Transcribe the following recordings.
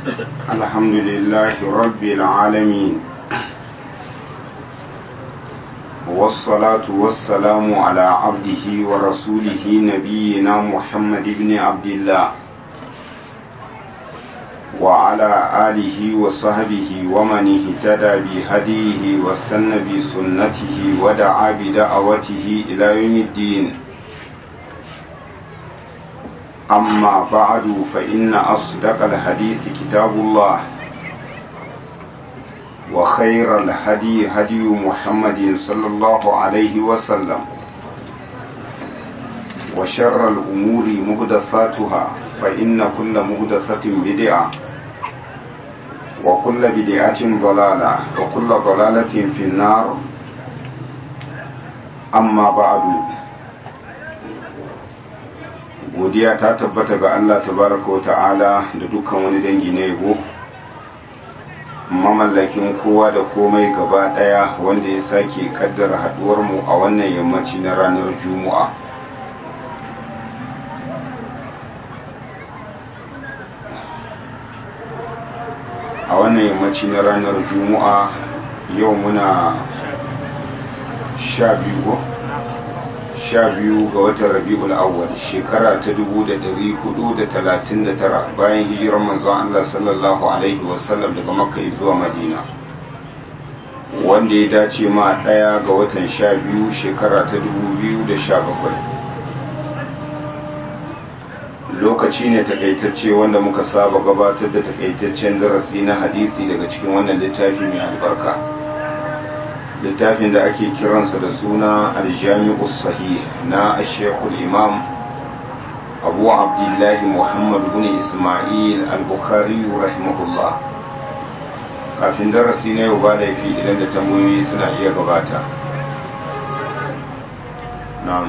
الحمد لله رب العالمين والصلاة والسلام على عبده ورسوله نبينا محمد بن عبد الله وعلى آله وصحبه ومن اهتدى بهديه واستنى بسنته ودعا بدعوته إلى يوم الدين أما بعد فإن أصدق الحديث كتاب الله وخير الهدي هدي محمد صلى الله عليه وسلم وشر الأمور مهدثاتها فإن كل مهدثة بدعة وكل بدعة ضلالة وكل ضلالة في النار أما بعد godiya ta tabbata ga Allah tabaraka wa ta'ala da dukkan wani dangi na yabo mamallakin kowa da komai gaba daya wanda ya sake kaddara haduwar mu a wannan yammaci na ranar juma'a a wannan yammaci na ranar juma'a yau muna sha biyu sha biyu ga watan rabi'ul awwal shekara ta dubu da dari hudu da talatin da tara bayan hijirar manzon Allah sallallahu alaihi wasallam daga makka zuwa madina wanda ya dace ma ɗaya ga watan sha biyu shekara ta dubu biyu da sha bakwai lokaci ne takaitacce wanda muka saba gabatar da takaitaccen darasi na hadisi daga cikin wannan littafi mai albarka littafin da ake kiransa da suna aljami'u sahih na ashekul imam abu abdullahi muhammad bin ismail al-bukhari rahimahullah kafin darasi na yau ba laifi idan da tambayoyi suna iya gabata na'am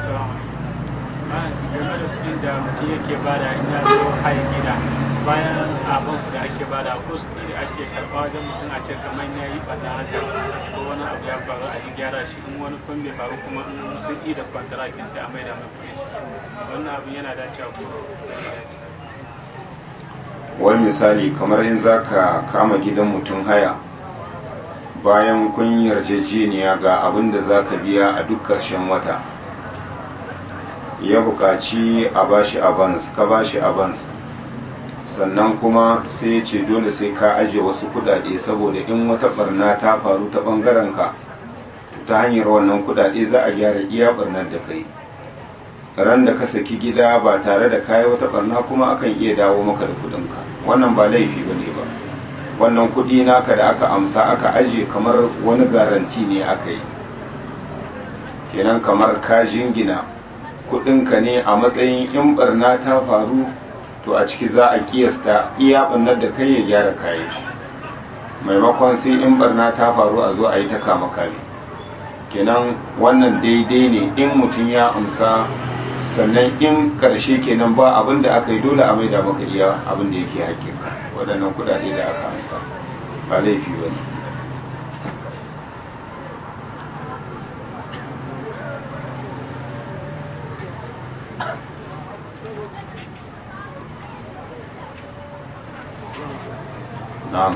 game da kudin da mutum yake bada in ya zo haya gida bayan abinsu da ake bada ko su da ake karɓa wajen mutum a ce kamar ya yi ɓanna haka ko wani abu ya faru a yi gyara shi in wani kun bai faru kuma in sun yi da kwantarakin sai a mai da mai kuɗi wannan abin yana dacewa ko wani misali kamar in za ka kama gidan mutum haya bayan kun yarjejeniya ga abin da za ka biya a duk ƙarshen wata ya buƙaci a bashi avans ka bashi avans sannan kuma sai ya ce dole sai ka ajiye wasu kudade saboda in wata barna ta faru ta bangaren ka ta hanyar wannan kudade za a gyara iya barnar da kai ran da ka saki gida ba tare da kayi wata barna kuma akan iya dawo maka da kudinka wannan ba laifi ba ne ba wannan kudi naka da aka amsa aka ajiye kamar wani garanti ne aka yi kenan kamar ka jingina kudinka ne a matsayin in barna ta faru to a ciki za a kiyasta iya barnar da kai ya gyara kayan shi maimakon sai in barna ta faru a zo a yi ta kama kare kenan wannan daidai ne in mutum ya amsa sannan in karshe kenan ba abin da aka yi dole a maida maka iya abin da yake hakika waɗannan kudade da aka amsa ba laifi ba ne na'am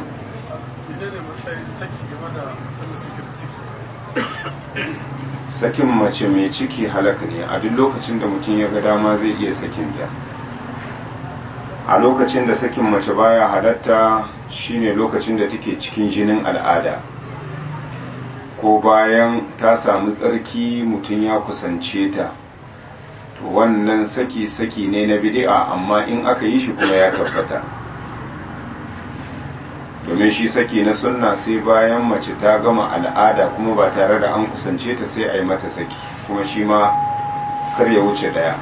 sakin mace mai ciki halaka ne a duk lokacin da mutum ya ga dama zai iya sakinta a lokacin da sakin mace baya halatta shine lokacin da take cikin jinin al'ada ko bayan ta samu tsarki mutum ya kusance ta to wannan saki-saki ne na bid'a amma in aka yi shi kuma ya tabbata domin shi saki na sunna sai bayan mace ta gama al'ada kuma ba tare da an kusance ta sai a yi mata saki kuma shi ma kar ya wuce daya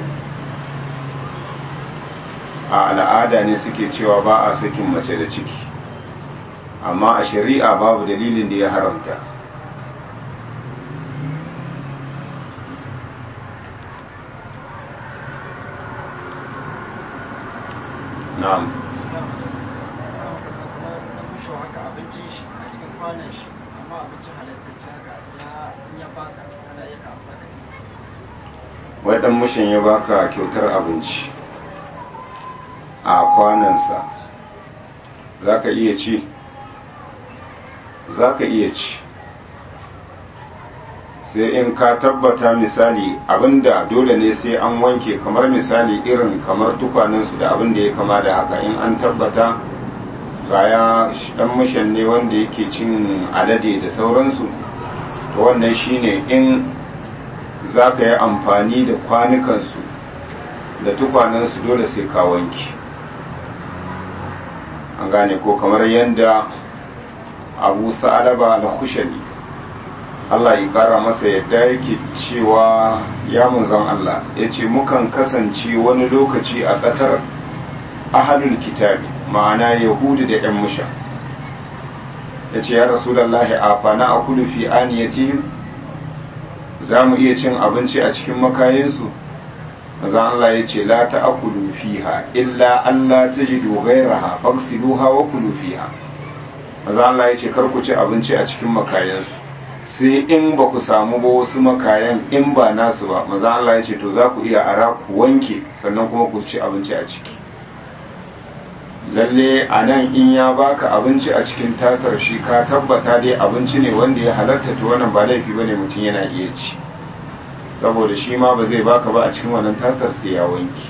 a al'ada ne suke cewa ba a sakin mace da ciki amma a shari'a babu dalilin da ya haramta na'am abincin shi a cikin kwanan shi amma abincin halittacce haka ya ya baka kana ya ka amsa ka ci wai dan mushin ya baka kyautar abinci a kwanansa za ka iya ci za ka iya ci sai in ka tabbata misali abinda dole ne sai an wanke kamar misali irin kamar tukwanensu da abinda ya kama da haka in an tabbata gaya dan mushan ne wanda yake cin alade da sauransu to wannan shine in za ka yi amfani da kwanukansu da tukwanensu dole sai ka wanke an gane ko kamar yadda abu sa'alaba da kushani Allah ya kara masa yadda yake cewa ya munzan Allah ya ce mukan kasance wani lokaci a ƙasar ahalul kitabi ma'ana yahudu da 'yan musha ya ce ya rasulallah a fana a kudu fi aniyatihim za mu iya cin abinci a cikin makayensu maza Allah ya ce la ta akulu fiha illa Allah ta ji dogairaha faksiluha wa kulu fiha maza Allah ya ce kar ku ci abinci a cikin makayensu sai in ba ku samu ba wasu makayan in ba nasu ba maza Allah ya ce to za ku iya ara ku wanke sannan kuma ku ci abinci a ciki lalle a nan in ya baka abinci a cikin tasar shi ka tabbata dai abinci ne wanda ya halatta to wannan ba laifi bane mutum yana iya ci saboda shi ma ba zai baka ba a cikin wannan tasar sai ya wanki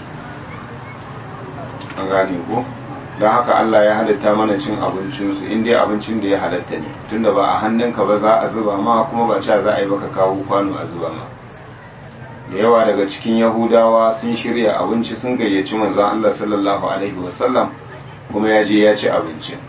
an gane ko don haka Allah ya halitta mana cin abincinsu in dai abincin da ya halatta ne tunda ba a hannunka ba za a zuba ma kuma ba cewa za a yi baka kawo kwano a zuba ma da yawa daga cikin yahudawa sun shirya abinci sun gayyaci manzon Allah sallallahu alaihi wasallam kuma ya je ya ci abincin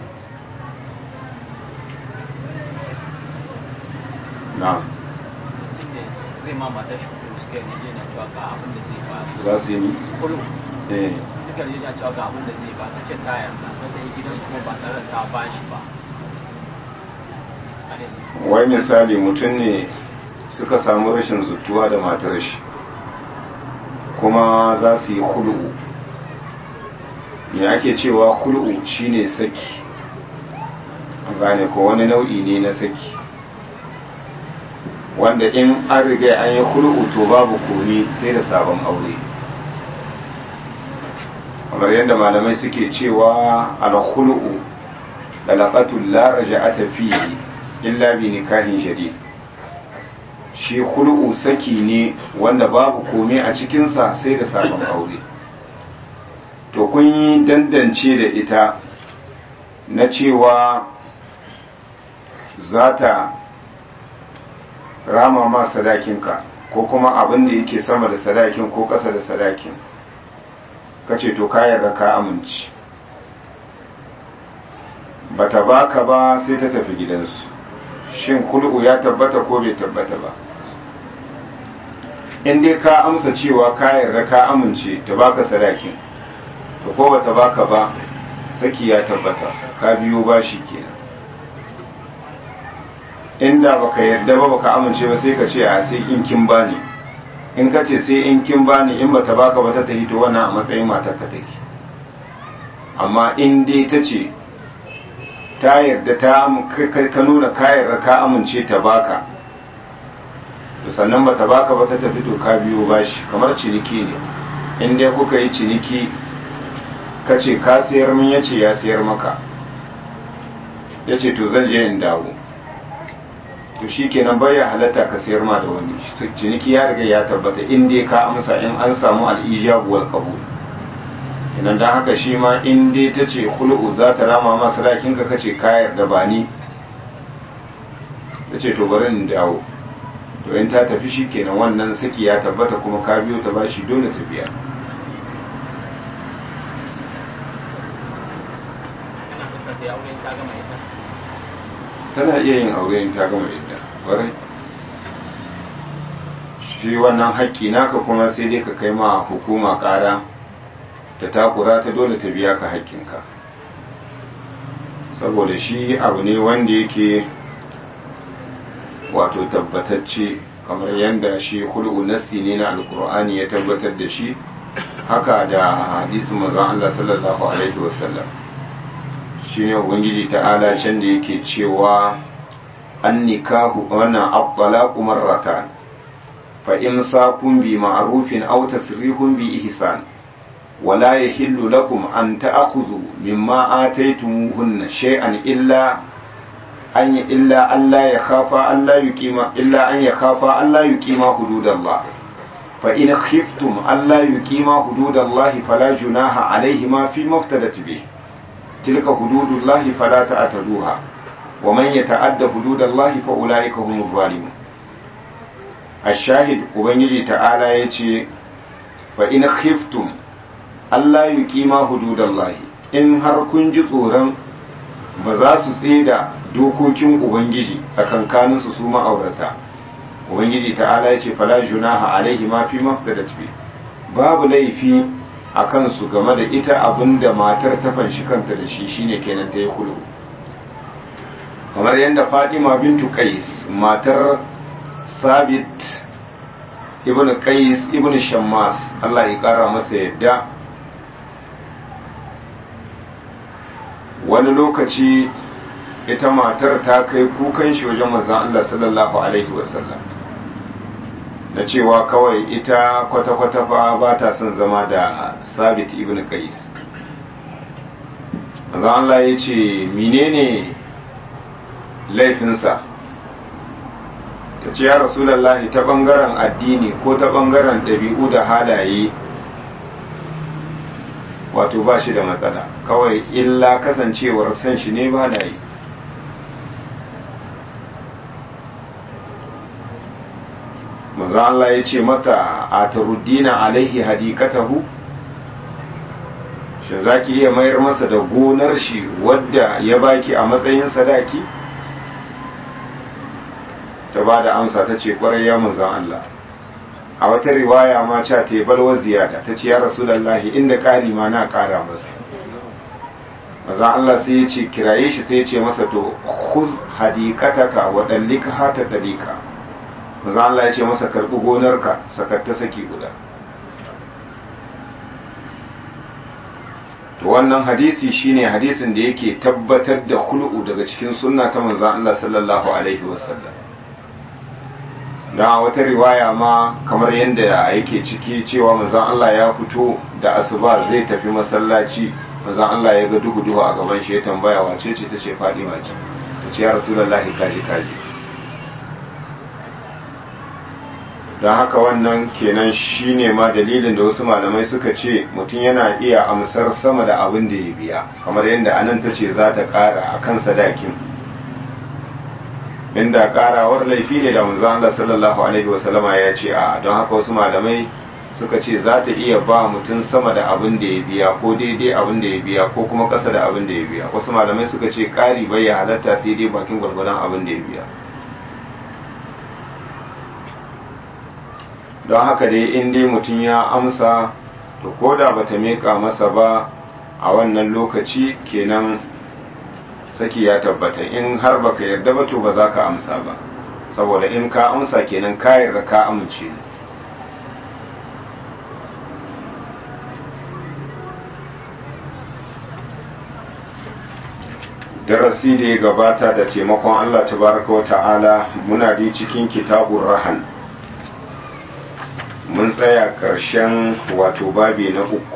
na'am zai ma mata shi kuma suka yi yana cewa ga abin da zai ba za su yi kullum eh suka yi yana cewa ga abin da zai ba ta ce ta yarda ta ta yi gidan kuma ba tare da ta ba shi ba Har yanzu. wai misali mutum ne suka samu rashin zutuwa da matar shi kuma za su yi hul'u me ake cewa hul'u shine saki an gane ko wani nau'i ne na saki wanda in an riga an yi hul'u to babu komi sai da sabon aure kamar yadda malamai suke cewa al-hul'u dalaqatul la raja'ata fihi illa bi nikahin shadid shi hul'u saki ne wanda babu komai a cikinsa sai da sabon aure to kun yi dandance da ita na cewa za ta rama ma sadakinka ko kuma abin da yake sama da sadakin ko ƙasa da sadakin ka ce to ka yarda ka amince bata baka ba sai ta tafi gidansu shin kul'u ya tabbata ko bai tabbata ba in dai ka amsa cewa ka yarda ka amince ta baka sadakin to ko bata baka ba saki ya tabbata ka biyo bashi kenan inda baka yarda ba baka amince ba sai ka ce a sai in kin bani in ka ce sai in kin bani in bata baka ba ta tafi to wannan a matsayin matar ka take amma in dai ta ce ta yarda ta ka nuna ka yarda ka amince ta baka sannan bata baka ba ta tafi to ka biyo bashi kamar ciniki ne in dai kuka yi ciniki ka ce ka sayar min yace ya sayar maka yace to zan je in dawo to shi kenan baya halatta ka sayar ma da wani ciniki ya riga ya tabbata in dai ka amsa in an samu al'ijabu wal qabul kenan dan haka shi ma in dai ta ce khulu'u za ta rama ma sadakin ka kace ka yarda ba ni tace to bari in dawo to in ta tafi shi kenan wannan saki ya tabbata kuma ka biyo ta bashi dole ta biya Yana fuskar da ya aure ta gama ita. tana iya yin aure in ta gama idda kwarai shi wannan haƙƙi naka kuma sai dai ka kai ma hukuma ƙara ta takura ta dole ta biya ka haƙƙinka saboda shi abu ne wanda yake wato tabbatacce kamar yadda shi hul'u nassi ne na alkur'ani ya tabbatar da shi haka da hadisin manzon Allah sallallahu alaihi wasallam shine ubangiji ta'ala can da yake cewa an nikahu wannan at-talaqu marratan fa imsakun bi ma'rufin aw tasrihun bi ihsan wala yahillu lakum an ta'khudhu mimma ataytumuhunna shay'an illa an illa Allah ya khafa Allah yuqima illa an ya khafa Allah yuqima hududallah fa in khiftum Allah yuqima hududallah fala junaha alayhima fi maftadat bih tilka hududullah fala ta'taduha wa man yata'adda hududallah fa ulaika humuz zalimun الشاهد ubangiji ta'ala yace fa in khiftum Allah yuqima hududallahi in har kun ji tsoron ba za su tseda dokokin ubangiji tsakankanin su su ma'aurata ubangiji ta'ala yace fala junaha alaihi ma fi maftadat bi babu laifi a kansu game da ita abinda matar ta fanshi kanta da shi shine kenan ta yi kulu kamar yadda Fatima bintu Qais matar Sabit ibn Qais ibn Shammas Allah ya kara masa yadda wani lokaci ita matar ta kai kukan shi wajen manzon Allah sallallahu alaihi wasallam da cewa kawai ita kwata-kwata fa ba ta son zama da Sabit ibn Qais manzon Allah ya ce menene laifinsa ta ce ya rasulallahi ta ɓangaren addini ko ta ɓangaren ɗabi'u da halaye wato ba shi da matsala kawai illa kasancewar san shi ne ba na yi maza Allah ya ce mata a taruddina alaihi hadikatahu shi za ki iya mayar masa da gonar shi wadda ya baki a matsayin sadaki? ta ba da amsa ta ce kwarai ya manzan Allah a wata riwaya ma ca ta balwa ziyada ta ce ya rasulallahi inda ƙari ma na ƙara masa manzan Allah sai ya ce kiraye shi sai ya ce masa to khuz hadikataka wa dallika hata dalika manzan Allah ya ce masa karbi gonarka sakatta saki guda to wannan hadisi shine hadisin da yake tabbatar da khulu'u daga cikin sunna ta manzan Allah sallallahu alaihi wasallam da wata riwaya ma kamar yadda yake ciki cewa manzon Allah ya fito da asuba zai tafi masallaci manzon Allah ya ga duhu duhu a gaban shi ya tambaya wace ce tace Fadima ce tace ya Rasulullahi kaji kaji don haka wannan kenan shine ma dalilin da wasu malamai suka ce mutum yana iya amsar sama da abin da ya biya kamar yadda anan tace za ta kara akan sadakin inda karawar laifi ne da manzon Allah sallallahu alaihi wasallama ya ce a don haka wasu malamai suka ce za ta iya ba mutum sama da abin da ya biya ko daidai abin da ya biya ko kuma ƙasa da abin da ya biya wasu malamai suka ce ƙari bai ya halatta sai dai bakin gwargwadon abin da ya biya don haka dai in dai mutum ya amsa to ko da bata miƙa masa ba a wannan lokaci kenan saki ya tabbata in har baka yarda ba to ba za ka amsa ba saboda in ka amsa kenan ka yarda ka amince darasi da ya gabata da taimakon Allah tabaraka wa ta'ala muna da cikin kitabun rahan mun tsaya ƙarshen wato babi na uku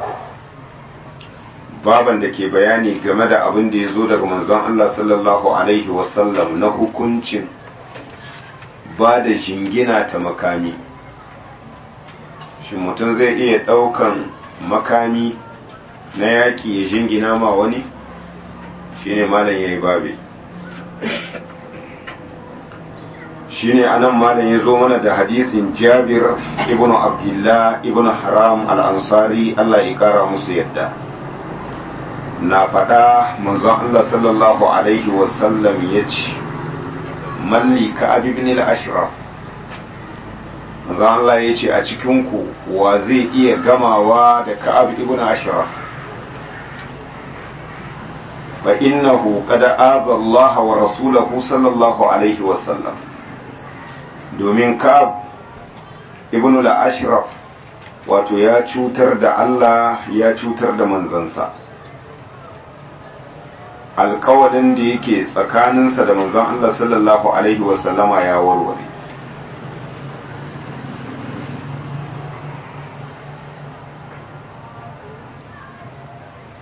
baban da ke bayani game da abin da ya zo daga manzon Allah sallallahu Alaihi wasallam na hukuncin ba da jingina ta makami shi mutum zai iya ɗaukan makami na yaƙi ya jingina ma wani shi ne malam ya yi babe shi ne anan malam ya zo mana da hadisin jabir ibn abdullah ibn haram al-ansari Allah ya kara musu yadda na faɗa manzon Allah sallallahu Alaihi wasallam ya ce malli ka ibn al-ashraf manzon Allah ya ce a cikinku wa zai iya gamawa da ka'ab ibn ashraf fa innahu qad aba Allah wa rasulahu sallallahu alaihi wasallam domin ka'ab ibn al-ashraf wato ya cutar da Allah ya cutar da manzansa alkawarin da yake tsakaninsa da manzon Allah sallallahu Alaihi wasallama ya warware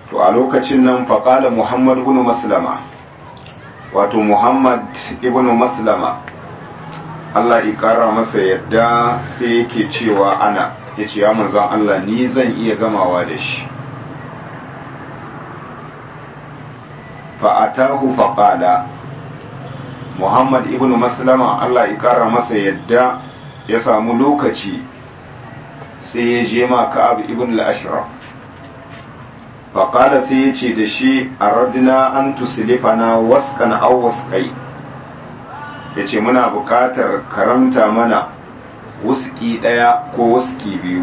to a lokacin nan faƙala muhammad ibn maslama wato muhammad ibn maslama Allah ya ƙara masa yadda sai yake cewa ana ya ce ya manzan Allah ni zan iya gamawa da shi fa'atahu faƙala muhammad ibn maslama Allah ya ƙara masa yadda ya samu lokaci sai ya je ma ka'ab ibn al-ashraf faƙala sai ya ce da shi a radina an tusilifana waskan au waskai ya ce muna buƙatar karamta mana wuski ɗaya ko wuski biyu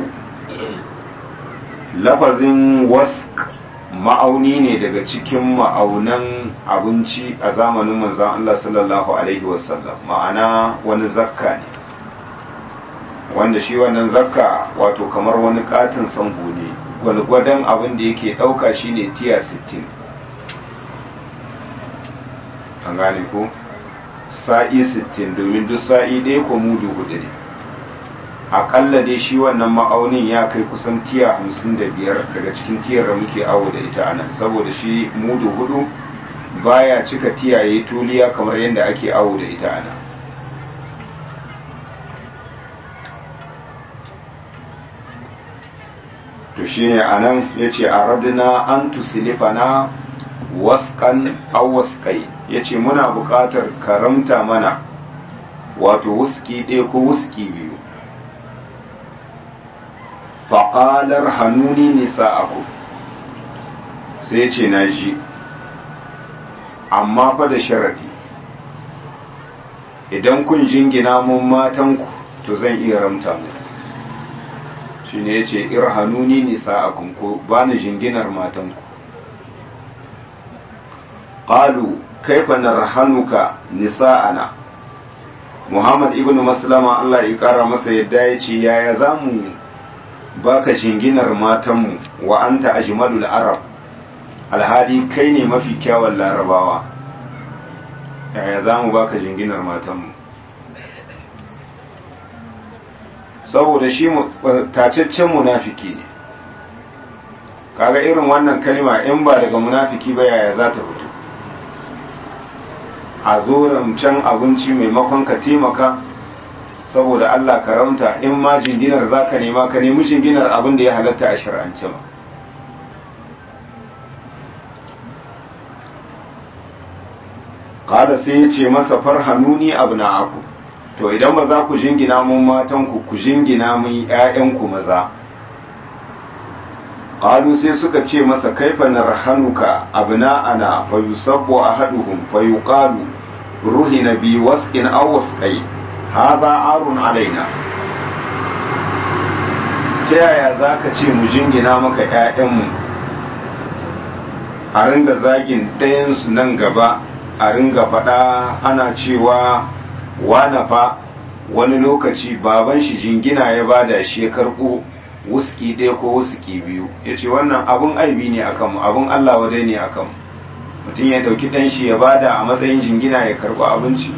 lafazin wask ma'auni ne daga cikin ma'aunan abinci a zamanin manzan Allah sallallahu Alaihi wasallam ma'ana wani zakka ne wanda shi wannan zakka wato kamar wani katin sango ne gwalgwadon abin da yake ɗauka shine tiya 60 an gane ko sa'i 60 domin duk sa'i ɗaya ko mudu hudu ne aƙalla dai shi wannan ma'aunin ya kai kusan tiya 55 daga cikin tiyar da muke awo da ita anan saboda shi mudu hudu baya cika tiyaye tuliya kamar yadda ake awo da ita anan to shine anan yace aradna an tusilifana waskan aw waskai yace muna buƙatar karamta mana wato wuski ɗaya ko wuski biyu faƙalar hannuni nisa'aku sai ce na ji amma fa da sharaɗi idan kun jingina mun matanku to zan iya ramta mu shi ne ya ce irhanuni nisa'akun ko ba ni jinginar matanku ƙalu kaifa narhanuka nisa'ana muhammad ibn maslama allah ya ƙara masa yadda ya ce yaya za mu baka jinginar matanmu wa anta ajmalul arab alhali kai ne mafi kyawun larabawa yaya za mu baka jinginar matanmu saboda shi tacaccen munafiki ne kaga irin wannan kalma in ba daga munafiki ba yaya za ta fito a zo can abinci maimakon ka taimaka saboda Allah karamta in ma jinginar za ka nema ka nemi jinginar abin da ya halatta a shir'ance ma kada sai ya ce masa farhanuni abu na aku to idan ba za ku jingina mun matanku ku jingina mun ‘ya'yanku maza ƙalu sai suka ce masa kaifa narhanuka abu na ana fayu sabo a haduhun fayu ƙalu ruhi na biyu wasƙin awasƙai haza arun alaina ta yaya za ka ce mu jingina maka ‘ya'yanmu a ringa zagin ɗayansu nan gaba a ringa faɗa ana cewa wane fa wani lokaci baban shi jingina ya bada shi ya karɓo wuski ɗaya ko wuski biyu ya ce wannan abun aibi ne a kanmu abun Allah wadai ne a kanmu mutum ya ɗauki ɗan shi ya bada a matsayin jingina ya karɓo abinci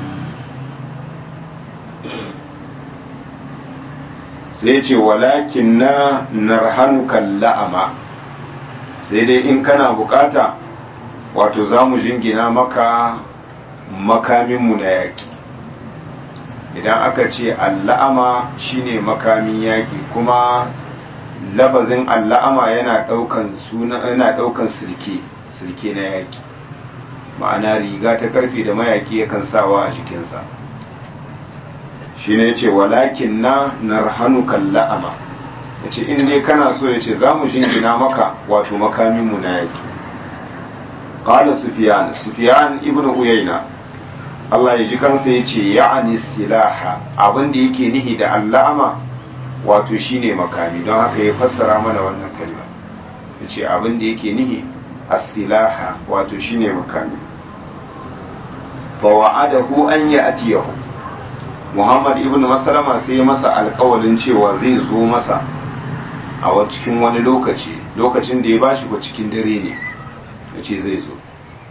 sai ce walakin na narhanuka la'ama sai dai in kana bukata wato za mu jingina maka makaminmu na yaƙi idan aka ce alla'ama shine makamin yaƙi kuma labazin alla'ama yana ɗaukan suna yana ɗaukan sirke sirke na yaƙi ma'ana riga ta karfe da mayaƙi yakan sawa a jikinsa shi ne ce walakin na narhanuka la'ama ya ce in dai kana so ya ce za mu jingina maka wato makaminmu na yaƙi ƙala sufiyan sufiyan ibn uyayna Allah ya ji kansa ya ce ya'ani silaha abin da yake nihi da allama wato shine makami don haka ya fassara mana wannan kalma ya ce abin da yake nihi as-silaha wato shine makami fa wa'adahu an ya'tiyahu Muhammad ibn Maslama sai ya masa alƙawalin cewa zai zo masa a cikin wani lokaci lokacin da ya bashi ko cikin dare ne yace zai zo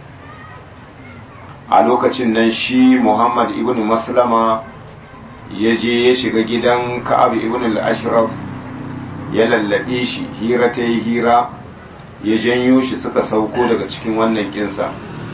a lokacin nan shi muhammad ibn maslama ya je ya shiga gidan ka'ab ibn al-ashraf ya lallabe shi hira ta yi hira ya janyo shi suka sauko daga cikin wannan kinsa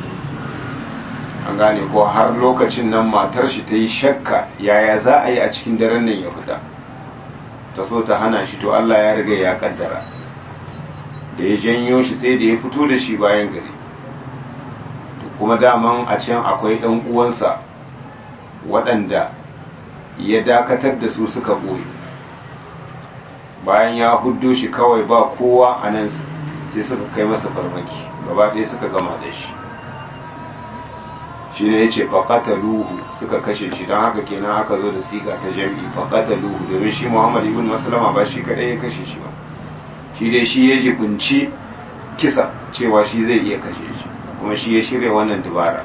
an gane ko har lokacin nan matar shi ta yi shakka yaya za a yi a cikin daren nan ya fita ta so ta hana shi to Allah ya riga ya kaddara da ya janyo shi sai da ya fito da shi bayan gari kuma daman a can akwai ɗan uwansa waɗanda ya dakatar da su suka ɓoye bayan ya huddo shi kawai ba kowa a nan sai suka kai masa farmaki gaba ɗaya suka gama da shi shi ne ya ce faƙata luhu suka kashe shi don haka kenan aka zo da siga ta jam'i faƙata luhu domin shi muhammad ibn maslama ba shi kaɗai ya kashe shi ba shi dai shi ya jibinci kisa cewa shi zai iya kashe shi kuma shi ya shirya wannan dubara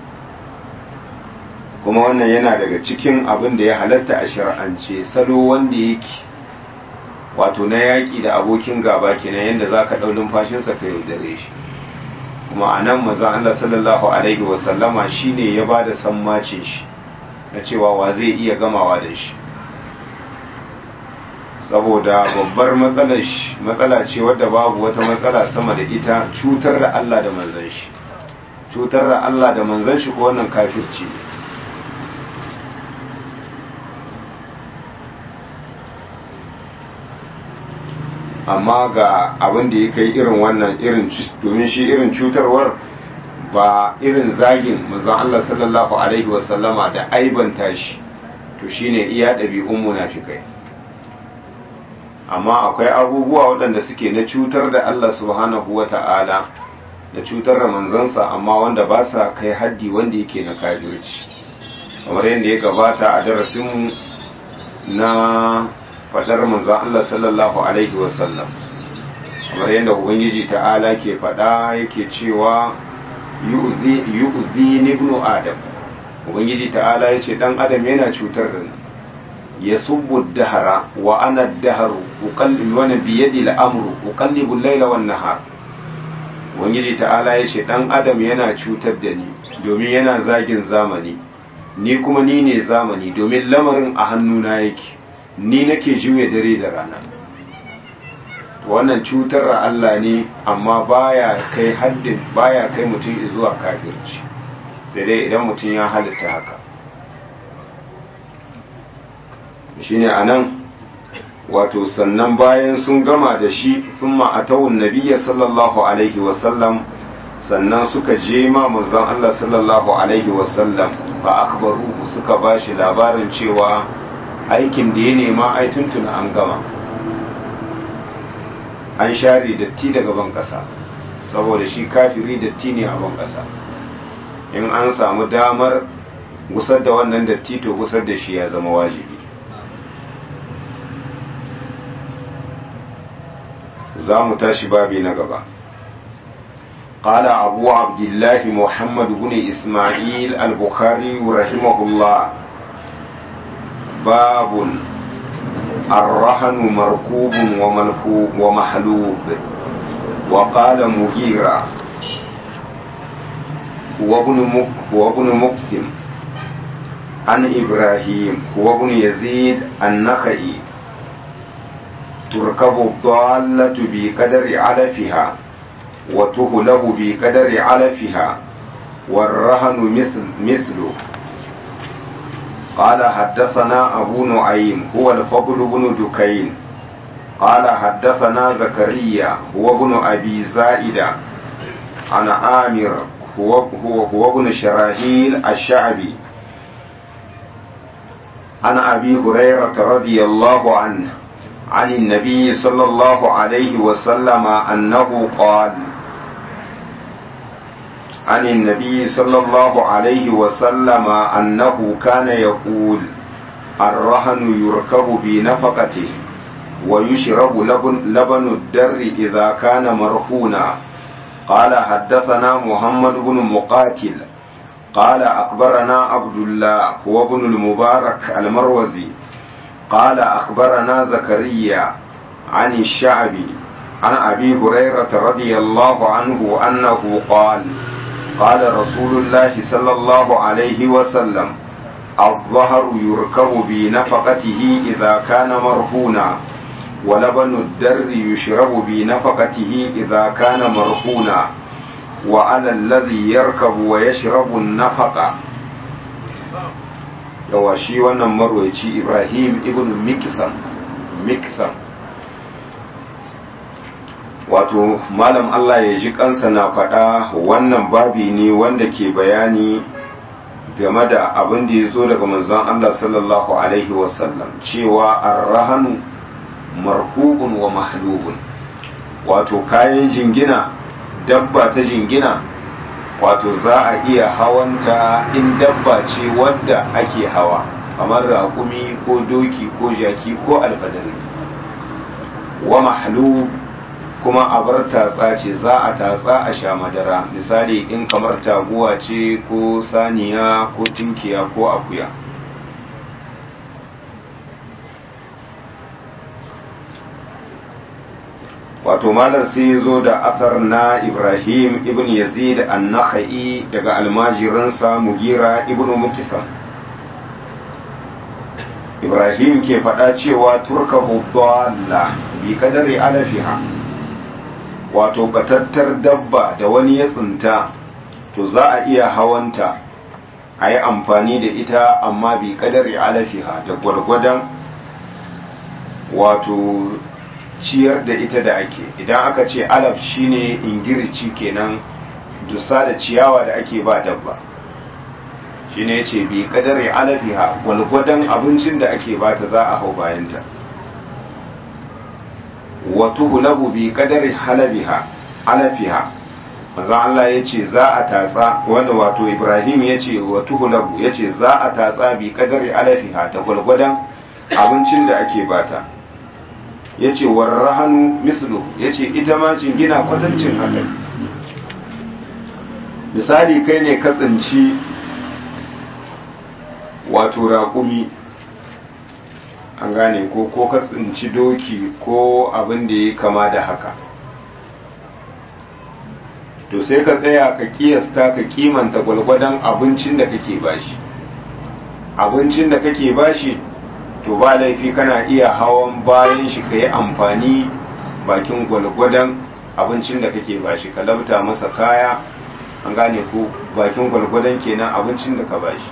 kuma wannan yana daga cikin abin da ya halatta a shar'ance salo wanda yake wato na yaƙi da abokin gaba kenan yadda za ka ɗau numfashinsa ka yaudare shi kuma a nan mazan Allah sallallahu alaihi wasallama shi ne ya ba da sammacin shi na cewa wa zai iya gamawa da shi saboda babbar matsala ce wadda babu wata matsala sama da ita cutar da Allah da manzan shi cutar da Allah da manzan shi ko wannan kafirci ne amma ga abin da ya kai irin wannan irin domin shi irin cutarwar ba irin zagin manzon Allah sallallahu alaihi wasallama da aibanta shi to shine iya ɗabi'un munafikai amma akwai abubuwa waɗanda suke na cutar da Allah subhanahu wa ta'ala da cutar da manzansa amma wanda ba sa kai haddi wanda yake na kafirci kamar yadda ya gabata a darasinmu na faɗar manzan Allah sallallahu alaihi wasallam kamar yadda ubangiji ta'ala ke faɗa yake cewa yu'zi ibnu adam ubangiji ta'ala ya ce ɗan adam yana cutar da ni ya subbu dahara wa ana daharu uqallibu wa biyadi al-amru uqallibu al-layla wan nahar ubangiji ta'ala ya ce dan adam yana cutar da ni domin yana zagin zamani ni kuma ni ne zamani domin lamarin a hannuna yake ni nake juya dare da rana wannan cutar Allah ne amma baya kai haddin baya kai mutum zuwa kafirci sai dai idan mutum ya halitta haka shine anan wato sannan bayan sun gama da shi sun ma'atawun nabiya sallallahu alaihi wasallam sannan suka je ma manzon Allah sallallahu alaihi wasallam fa akhbaruhu suka bashi labarin cewa aikin da ya nema ai tuntuna an gama an share datti daga ban kasa saboda shi kafiri datti ne a ban kasa in an samu damar gusar da wannan datti to gusar da shi ya zama wajibi za mu tashi babi na gaba قال أبو عبد الله محمد بن إسماعيل البخاري رحمه الله باب الرهن مركوب وملكوب ومحلوب وقال مغيرة هو ابن هو ابن مقسم عن إبراهيم هو ابن يزيد النخعي تركب الضالة بقدر علفها وتهلب بقدر علفها والرهن مثل مثله قال حدثنا أبو نعيم هو الفضل بن دكين قال حدثنا زكريا هو ابن أبي زائدة عن آمر هو هو هو ابن شراهيل الشعبي عن أبي هريرة رضي الله عنه عن النبي صلى الله عليه وسلم أنه قال عن النبي صلى الله عليه وسلم أنه كان يقول الرهن يركب بنفقته ويشرب لبن, لبن الدر إذا كان مرهونا قال حدثنا محمد بن مقاتل قال أخبرنا عبد الله هو ابن المبارك المروزي قال أخبرنا زكريا عن الشعبي عن أبي هريرة رضي الله عنه أنه قال قال رسول الله صلى الله عليه وسلم الظهر يركب بنفقته إذا كان مرهونا ولبن الدر يشرب بنفقته إذا كان مرهونا وعلى الذي يركب ويشرب النفقة yawa shi wannan marwaci ibrahim ibn miksan miksan wato malam allah ya ji kansa na faɗa wannan babi ne wanda ke bayani game da abin da ya zo daga manzon allah sallallahu alaihi wasallam cewa arrahanu marhubun wa mahlubun wato kayan jingina dabba ta jingina wato za a iya hawanta in dabba ce wadda ake hawa kamar raƙumi ko doki ko jaki ko alfadari wa mahlu kuma a bar tatsa ce za a tatsa a sha madara misali in kamar taguwa ce ko saniya ko tinkiya ko akuya wato malar sai zo da athar na ibrahim ibn yazid an-nakhai daga almajiransa mugira ibn mukisam ibrahim ke faɗa cewa turka dalla bi kadari alafiha wato batattar dabba da wani ya tsinta to za a iya hawanta a yi amfani da ita amma bi kadari alafiha da gwargwadon wato ciyar da ita da ake idan aka ce alaf shine ingirici kenan dusa da ciyawa da ake ba dabba shine yace bi kadari alafiha gwalgwadon abincin da ake bata za a hau bayanta wa tuhlabu bi kadari halabiha alafiha manzo Allah yace za a tatsa wanda wato Ibrahim yace wa tuhlabu yace za a tatsa bi kadari alafiha ta gwalgwadon abincin da ake bata ya ce warrahanu mislu ya ce ita ma jingina kwatancin haka misali kai ne ka tsinci wato raƙumi an gane ko ko ka tsinci doki ko abin da ya kama da haka to sai ka tsaya ka kiyasta ka kimanta gwalgwadon abincin da kake bashi abincin da kake bashi to ba laifi kana iya hawan bayan shi ka yi amfani bakin gwalgwadon abincin da kake bashi ka labta masa kaya an gane ko bakin gwalgwadon kenan abincin da ka bashi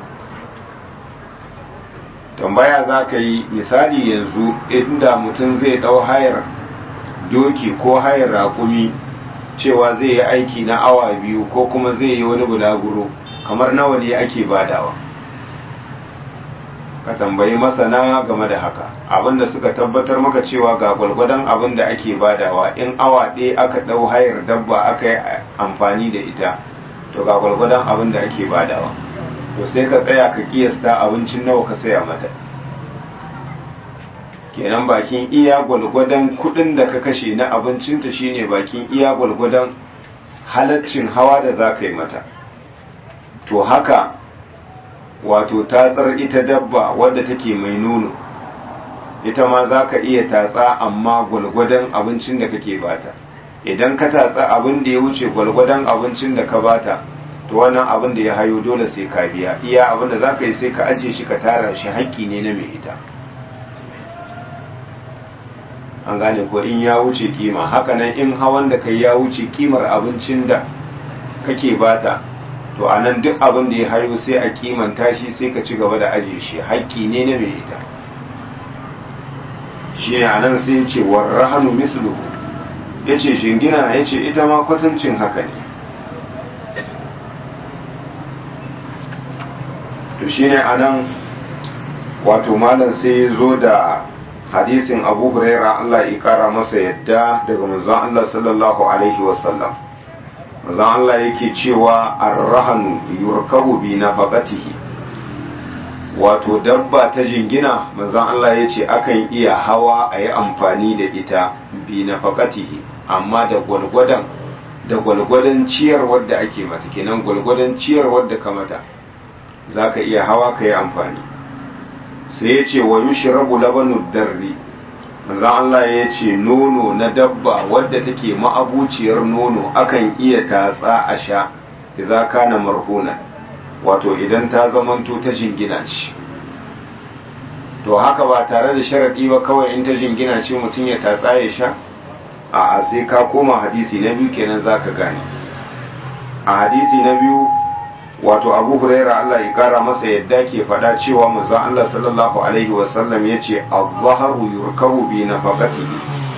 tambaya za ka yi misali yanzu inda mutum zai ɗau hayar doki ko hayar raƙumi cewa zai yi aiki na awa biyu ko kuma zai yi wani bulaguro kamar nawa ne ake badawa ka tambayi masana game da haka abinda suka tabbatar maka cewa ga gwalgwadon abin da ake badawa in awa ɗaya aka ɗau hayar dabba aka yi amfani da ita to ga gwalgwadon abin da ake badawa to sai ka tsaya ka kiyasta abincin nawa ka saya mata kenan bakin iya gwalgwadon kudin da ka kashe na abincinta shine bakin iya gwalgwadon halaccin hawa da za ka yi mata to haka wato tatsar ita dabba wadda take mai nono ita ma za ka iya tatsa amma gwalgwadon abincin da kake bata idan ka tatsa abin da ya wuce gwalgwadon abincin da ka bata to wannan abin da ya hayo dole sai ka biya iya abin da za ka yi sai ka ajiye shi ka tara shi haƙƙi ne na mai ita an gane ko in ya wuce kima hakanan in hawan da kai ya wuce kimar abincin da kake bata to a nan duk abin da ya hayo sai a kimanta shi sai ka ci gaba da ajiye shi haƙƙi ne na mai ita shi ne a nan sai ce warrahanu misluhu ya ce shingina ya ce ita ma kwatancin haka ne to shi ne a nan wato malam sai ya zo da hadisin abu huraira Allah ya kara masa yadda daga manzon Allah sallallahu alaihi wasallam manzon Allah yake cewa arrahanu yurkabu bi nafaqatihi wato dabba ta jingina manzon Allah ya ce akan iya hawa a yi amfani da ita bi nafaqatihi amma da gwalgwadon da gwalgwadon ciyar wadda ake mata kenan gwalgwadon ciyar wadda ka mata za ka iya hawa ka yi amfani sai ya ce wa yushrabu labanu darri manzon Allah ya ce nono na dabba wadda take ma'abuciyar nono akan iya tatsa a sha idza kana marhuna wato idan ta zamanto ta jingina ce to haka ba tare da sharaɗi ba kawai in ta jingina ce mutum ya tatsa ya sha a sai ka koma hadisi na biyu kenan za ka gane a hadisi na biyu wato abu huraira Allah ya kara masa yadda ke faɗa cewa manzon Allah sallallahu alaihi wasallam ya ce az-zaharu yurkabu bi nafaqatihi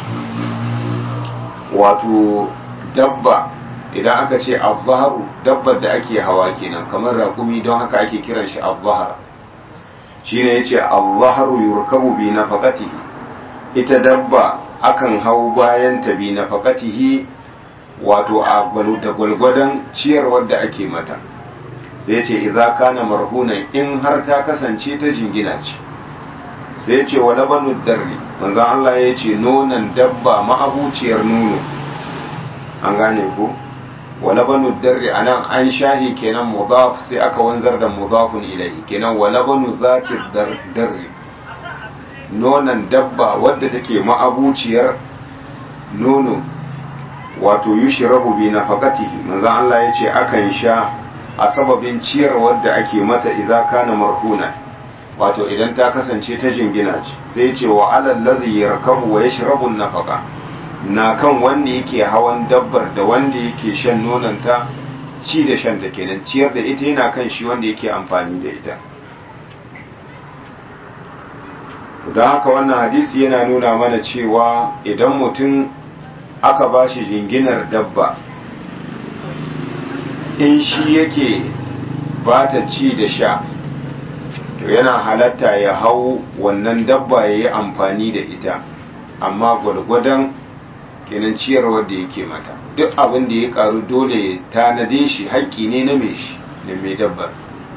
wato dabba idan aka ce az-zaharu dabbar da ake hawa kenan kamar raƙumi don haka ake kiran shi az-zahar shine yace az-zaharu yurkabu bi nafaqatihi ita dabba akan hau bayan ta bi nafaqatihi wato a da gwalgwadon ciyarwar da ake mata sai ce idza kana marhunan in har ta kasance ta jingina ce sai ce wa labanu darri manzo Allah ya ce nonon dabba ma'abuciyar nono an gane ko wa labanu darri anan an shahi kenan mudaf sai aka wanzar da mudafun ilayhi kenan wa labanu zati darri nonon dabba wadda take ma'abuciyar nono wato yushrabu bi nafaqatihi manzo Allah ya ce akan sha a sababin ciyarwar da ake mata idan kana marhuna wato idan ta kasance ta jingina ce sai ce wa alal ladhi yarkabu wa yashrabu nafaqa na kan wanda yake hawan dabbar da wanda yake shan nonanta ci da shan da kenan ciyar da ita yana kan shi wanda yake amfani da ita don haka wannan hadisi yana nuna mana cewa idan mutum aka ba shi jinginar dabba in shi yake ba ta ci da sha to yana halatta ya hau wannan dabba ya yi amfani da ita amma gwargwadon kenan ciyarwar da yake mata duk abin da ya karu dole ya tanade shi haƙƙi ne na mai shi da mai dabbar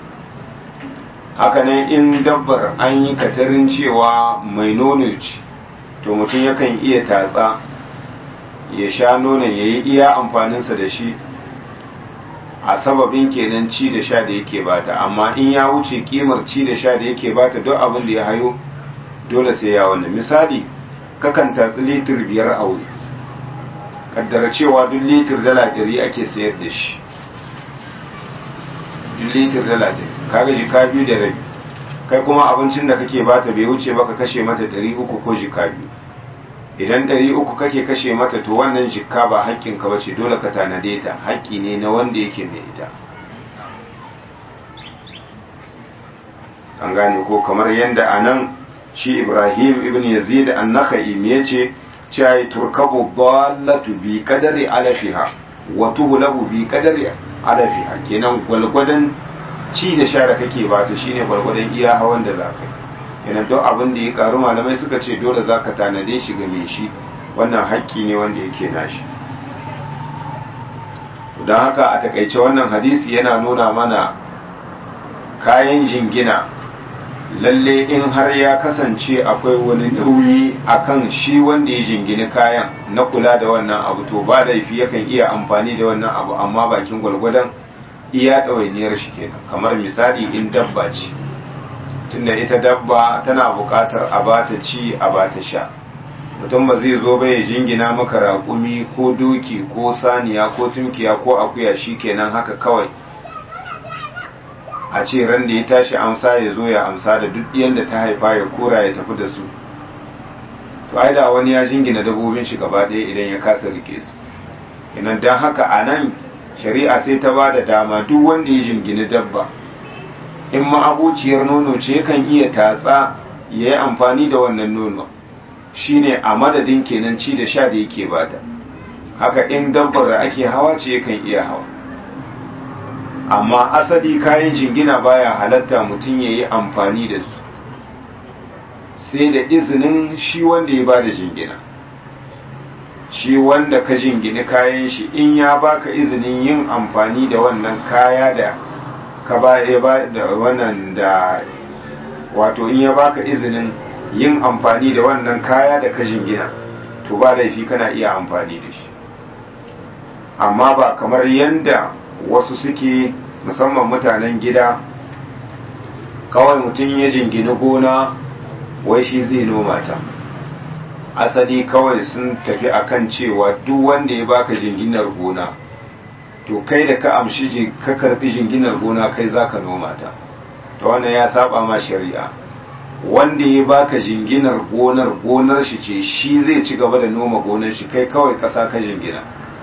hakanan in dabbar an yi katarin cewa mai nono ce to mutum yakan iya tatsa ya sha nonon ya yi iya amfaninsa da shi a sababin kenan ci da sha da yake bata amma in ya wuce kimar ci da sha da yake bata duk abin da ya hayo dole sai ya wannan misali kakan tatsi litir biyar a wuri kaddara cewa duk litir dala ɗari ake sayar da shi duk litir dala ɗari kaga jika biyu da rabi kai kuma abincin da kake bata bai wuce ba ka kashe mata ɗari uku ko jika biyu idan ɗari uku kake kashe mata to wannan jikka ba haƙƙinka ba ce dole ka tanade ta haƙƙi ne na wanda yake mai ita an gane ko kamar yadda a nan shi ibrahim ibn yazid an naka'i ya ce cewa turkabu dallatu bi kadari alafiha wa tuhlabu bi kadari alafiha kenan gwalgwadon ci da sha da kake bata shine gwalgwadon iya hawan da za ka yi yana duk abin da ya karu malamai suka ce dole za ka tanade shi ga mai shi wannan haƙƙi ne wanda yake nashi don haka a takaice wannan hadisi yana nuna mana kayan jingina lalle in har ya kasance akwai wani nauyi akan shi wanda ya jingini kayan na kula da wannan abu to ba laifi yakan iya amfani da wannan abu amma bakin gwalgwadon iya ɗawainiyar shi kenan kamar misali in dabba ce tunda ita dabba tana buƙatar a bata ci a bata sha mutum ba zai zo ba ya jingina maka raƙumi ko doki ko saniya ko tunkiya ko akuya shi kenan haka kawai a ce ran da ya tashi amsa ya zo ya amsa da duk yadda ta haifa ya kora ya tafi da su to ai da wani ya jingina dabbobin shi gaba ɗaya idan ya kasa rike su idan don haka a nan shari'a sai ta ba da dama duk wanda ya jingini dabba in ma'abuciyar nono ce kan iya tatsa ya yi amfani da wannan nono shine a madadin kenan ci da sha da yake bata haka in dabbar da ake hawa ce kan iya hawa amma asali kayan jingina baya halatta mutum ya yi amfani da su sai da izinin shi wanda ya bada jingina shi wanda ka jingini kayan shi in ya baka izinin yin amfani da wannan kaya da ka ba da wannan da wato in ya baka izinin yin amfani da wannan kaya da ka jingina to ba laifi kana iya amfani da shi amma ba kamar yanda wasu suke musamman mutanen gida kawai mutum ya jingini gona wai shi zai noma ta asali kawai sun tafi akan cewa duk wanda ya baka jinginar gona to kai da ka amshi ka karbi jinginar gona kai zaka noma ta to wannan ya saba ma shari'a wanda ya baka jinginar gonar gonar shi ce shi zai ci gaba da noma gonar shi kai kawai ƙasa ka jingina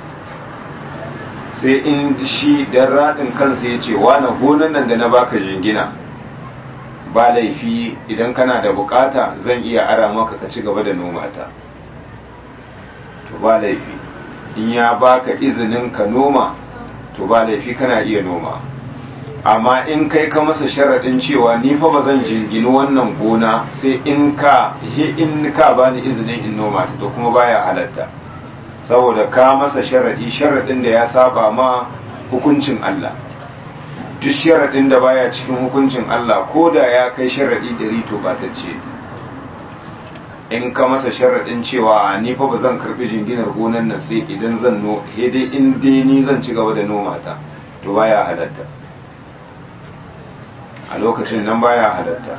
sai in shi dan raɗin kansa ya ce wane gonar nan da na baka jingina ba laifi idan kana da bukata zan iya ara maka ka ci gaba da noma ta to ba laifi in ya baka izinin ka noma to ba laifi kana iya noma amma in kai ka masa sharaɗin cewa ni fa ba zan jingini wannan gona sai in ka in ka bani izinin in noma ta to kuma baya halatta saboda ka masa sharaɗi sharaɗin da ya saba ma hukuncin Allah duk sharaɗin da baya cikin hukuncin Allah ko da ya kai sharaɗi ɗari to ba ta ce in ka masa sharaɗin cewa ni fa ba zan karɓi jinginar gonan nan sai idan zan no dai in dai ni zan ci gaba da noma ta to baya halatta a lokacin nan baya halatta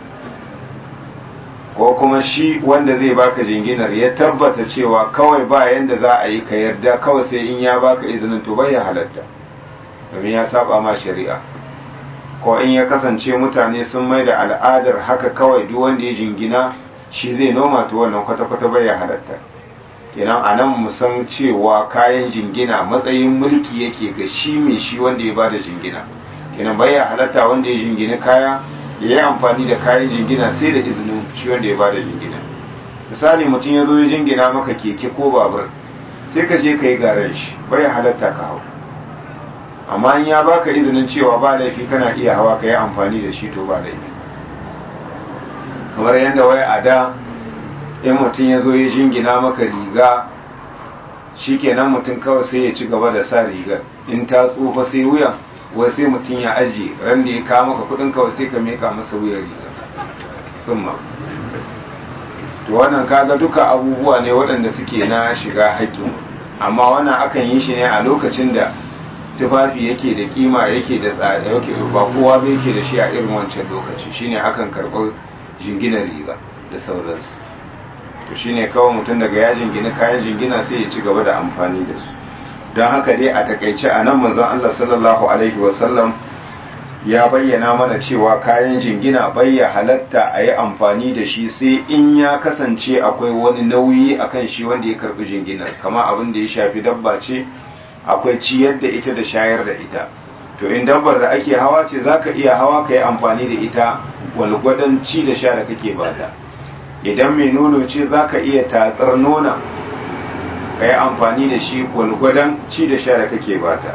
ko kuma shi wanda zai baka jinginar ya tabbata cewa kawai ba yanda za a yi ka yarda kawai sai in ya baka izinin to baya halatta domin ya saba ma shari'a ko in ya kasance mutane sun mai da al'adar haka kawai duk wanda ya jingina shi zai noma to wannan kwata-kwata baya halatta kenan a nan mu san cewa kayan jingina matsayin mulki yake ga shi mai shi wanda ya bada jingina kenan baya halatta wanda ya jingina kaya ya yi amfani da kayan jingina sai da izinin shi wanda ya bada jingina misali mutum ya zo ya jingina maka keke ko babur sai ka je ka yi garen shi baya halatta ka hau amma in ya baka izinin cewa ba laifi kana iya hawa ka yi amfani da shi to ba laifi kamar yadda wai a da in mutum ya zo ya jingina maka riga shi kenan mutum kawai sai ya ci gaba da sa rigar in ta tsufa sai wuya wai sai mutum ya ajiye ran da ya kawo maka kudin kawai sai ka meka masa wuyar riga summa to wannan kaga duka abubuwa ne waɗanda suke na shiga haƙƙin amma wannan akan yi shi ne a lokacin da tufafi yake da kima yake da tsada yake ba kowa ba yake da shi a irin wancan lokaci shine akan karɓar jinginar riga da sauransu to shine kawai mutum daga ya jingina kayan jingina sai ya ci gaba da amfani da su don haka dai a takaice a nan manzon Allah sallallahu alaihi wasallam ya bayyana mana cewa kayan jingina bayya halatta a yi amfani da shi sai in ya kasance akwai wani nauyi akan shi wanda ya karbi jinginar kama abin da ya shafi dabba ce akwai ciyar da ita da shayar da ita to in dabbar da ake hawa ce zaka iya hawa ka yi amfani da ita walgwadon ci da sha da kake bata idan mai nono ce zaka iya tatsar nona ka yi amfani da shi gwalgwadon ci da sha da kake bata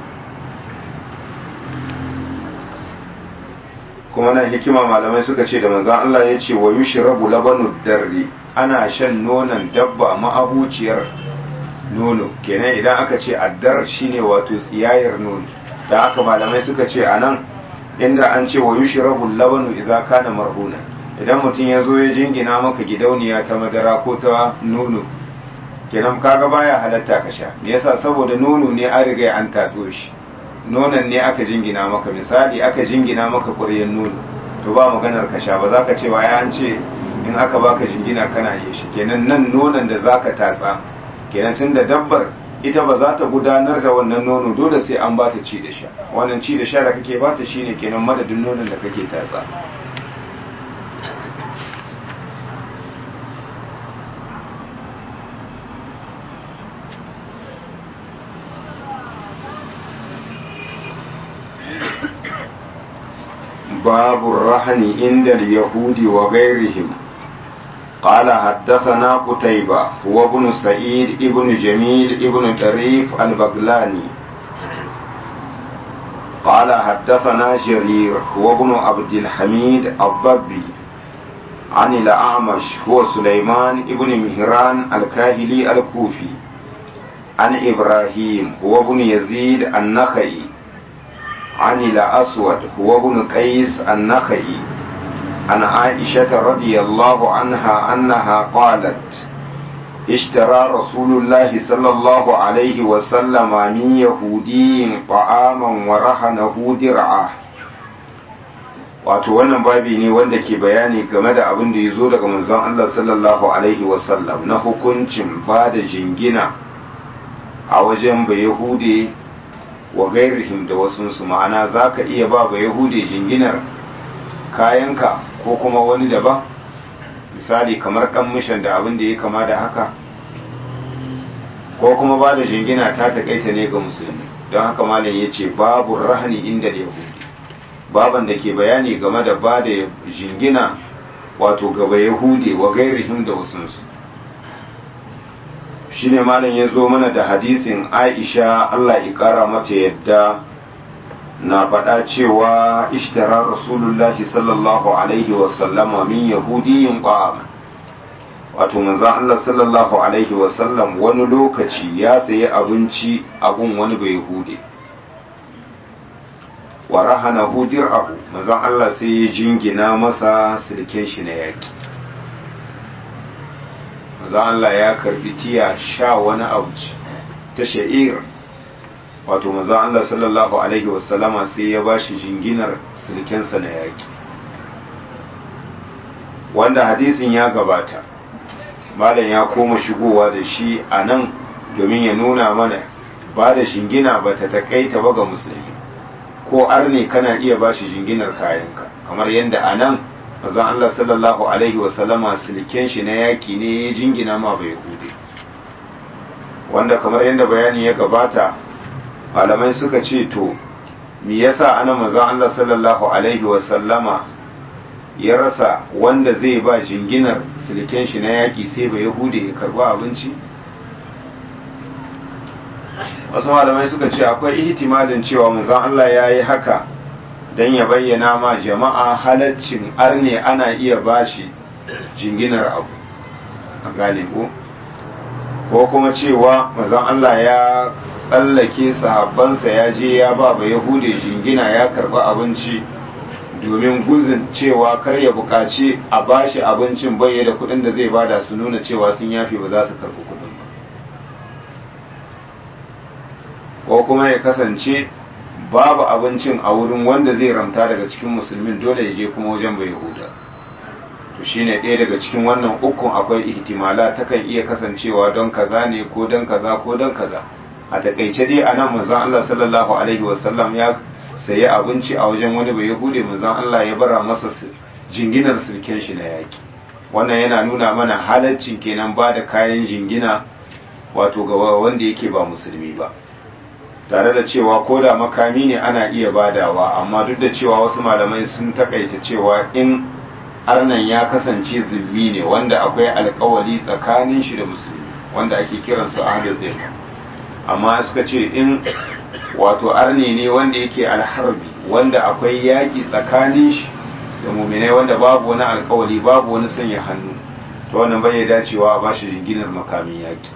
kuma nan hikima malamai suka ce da manzan Allah ya ce wa yushrabu labanu darri ana shan nonon dabba ma'abuciyar nono kenan idan aka ce addar shine wato tsiyayar nono da haka malamai suka ce anan inda an ce wa yushrabu labanu idza kana marhuna idan mutum ya zo ya jingina maka gidauniya ta madara ko ta nono kenan kaga baya halatta ka sha me yasa saboda nono ne an riga an tatso shi nonon ne aka jingina maka misali aka jingina maka ƙuryen nono to ba maganar ka sha ba za ka ce wa ya an ce in aka baka jingina kana yi shi kenan nan nonon da za ka tatsa kenan tun da dabbar ita ba za ta gudanar da wannan nono dole sai an ba ta ci da sha wannan ci da sha da kake ba ta shine kenan madadin nonon da kake tatsa باب الرهن عند اليهود وغيرهم قال حدثنا قتيبة هو ابن سعيد ابن جميل ابن طريف البغلاني قال حدثنا جرير هو ابن عبد الحميد الضبي عن الأعمش هو سليمان ابن مهران الكاهلي الكوفي عن إبراهيم هو ابن يزيد النخعي عن الأسود هو ابن قيس النخعي عن عائشة رضي الله عنها أنها قالت اشترى رسول الله صلى الله عليه وسلم من يهودي طعاما ورهنه درعه wato wannan babi ne wanda ke bayani game da abin da ya zo daga manzon Allah sallallahu alaihi wasallam na hukuncin ba da jingina a wajen ba Yahude wa gairihim da wasunsu ma'ana za ka iya ba ba Yahude jinginar kayanka ko kuma wani daban misali kamar ɗan mishan da abin da ya kama da haka ko kuma ba da jingina ta taƙaita ne ga musulmi don haka malam ya ce babu rahani inda da yahudi baban da ke bayani game da ba da jingina wato gaba yahudi wa gairihim da wasunsu shine malam ya zo mana da hadisin aisha allah ƙara mata yadda na faɗa cewa ishtara rasulullahi sallallahu alaihi wasallama min yahudiyin ƙwa'am wato manzan allah sallallahu alaihi wasallam wani lokaci ya sayi abinci abun wani bai yahudi wa rahana hudir abu manzan allah sai ya jingina masa silken shi na yaki manzan allah ya karbi tiya sha wani abu ta sha'ir wato maza Allah sallallahu alaihi wasallama sai ya bashi jinginar silkensa na yaki wanda hadisin ya gabata malam ya koma shigowa da shi a nan domin ya nuna mana ba da shingina ba ta takaita ba ga musulmi ko arne kana iya bashi jinginar kayanka kamar yadda a nan mazan Allah sallallahu alaihi wasallama silken shi na yaki ne ya jingina ma bai hude wanda kamar yadda bayani ya gabata malamai suka ce to me yasa ana manzon Allah sallallahu alaihi wasallama ya rasa wanda zai ba jinginar silken shi na yaki sai ba yahude ya karba abinci wasu malamai suka ce akwai ihtimalin cewa manzon Allah ya yi haka don ya bayyana ma jama'a halaccin arne ana iya bashi jinginar abu a gane ko ko kuma cewa manzon Allah ya tsallake sahabbansa ya je ya ba ba yahudi jingina ya karba abinci domin guzin cewa kar ya buƙaci a bashi abincin bai da kuɗin da zai bada su nuna cewa sun yafe ba za su karɓi kuɗin ba ko kuma ya kasance babu abincin a wurin wanda zai ramta daga cikin musulmin dole ya je kuma wajen bai yahuda to shine ɗaya daga cikin wannan ukun akwai ihtimala takan iya kasancewa don kaza ne ko don kaza ko don kaza a takaice dai a nan manzon Allah sallallahu alaihi wasallam ya sayi abinci a wajen wani bai yahude manzon Allah ya bara masa jinginar sirken shi na yaki wannan yana nuna mana halaccin kenan ba da kayan jingina wato ga wanda yake ba musulmi ba tare da cewa ko da makami ne ana iya badawa amma duk da cewa wasu malamai sun takaita cewa in arnan ya kasance zulmi ne wanda akwai alkawali tsakanin shi da musulmi wanda ake kiransu ahlul zimma amma suka ce in wato arne ne wanda yake alharbi wanda akwai yaƙi tsakanin shi da muminai wanda babu wani alkawali babu wani sanya hannu to wannan bai dacewa a bashi jinginar makamin yaƙi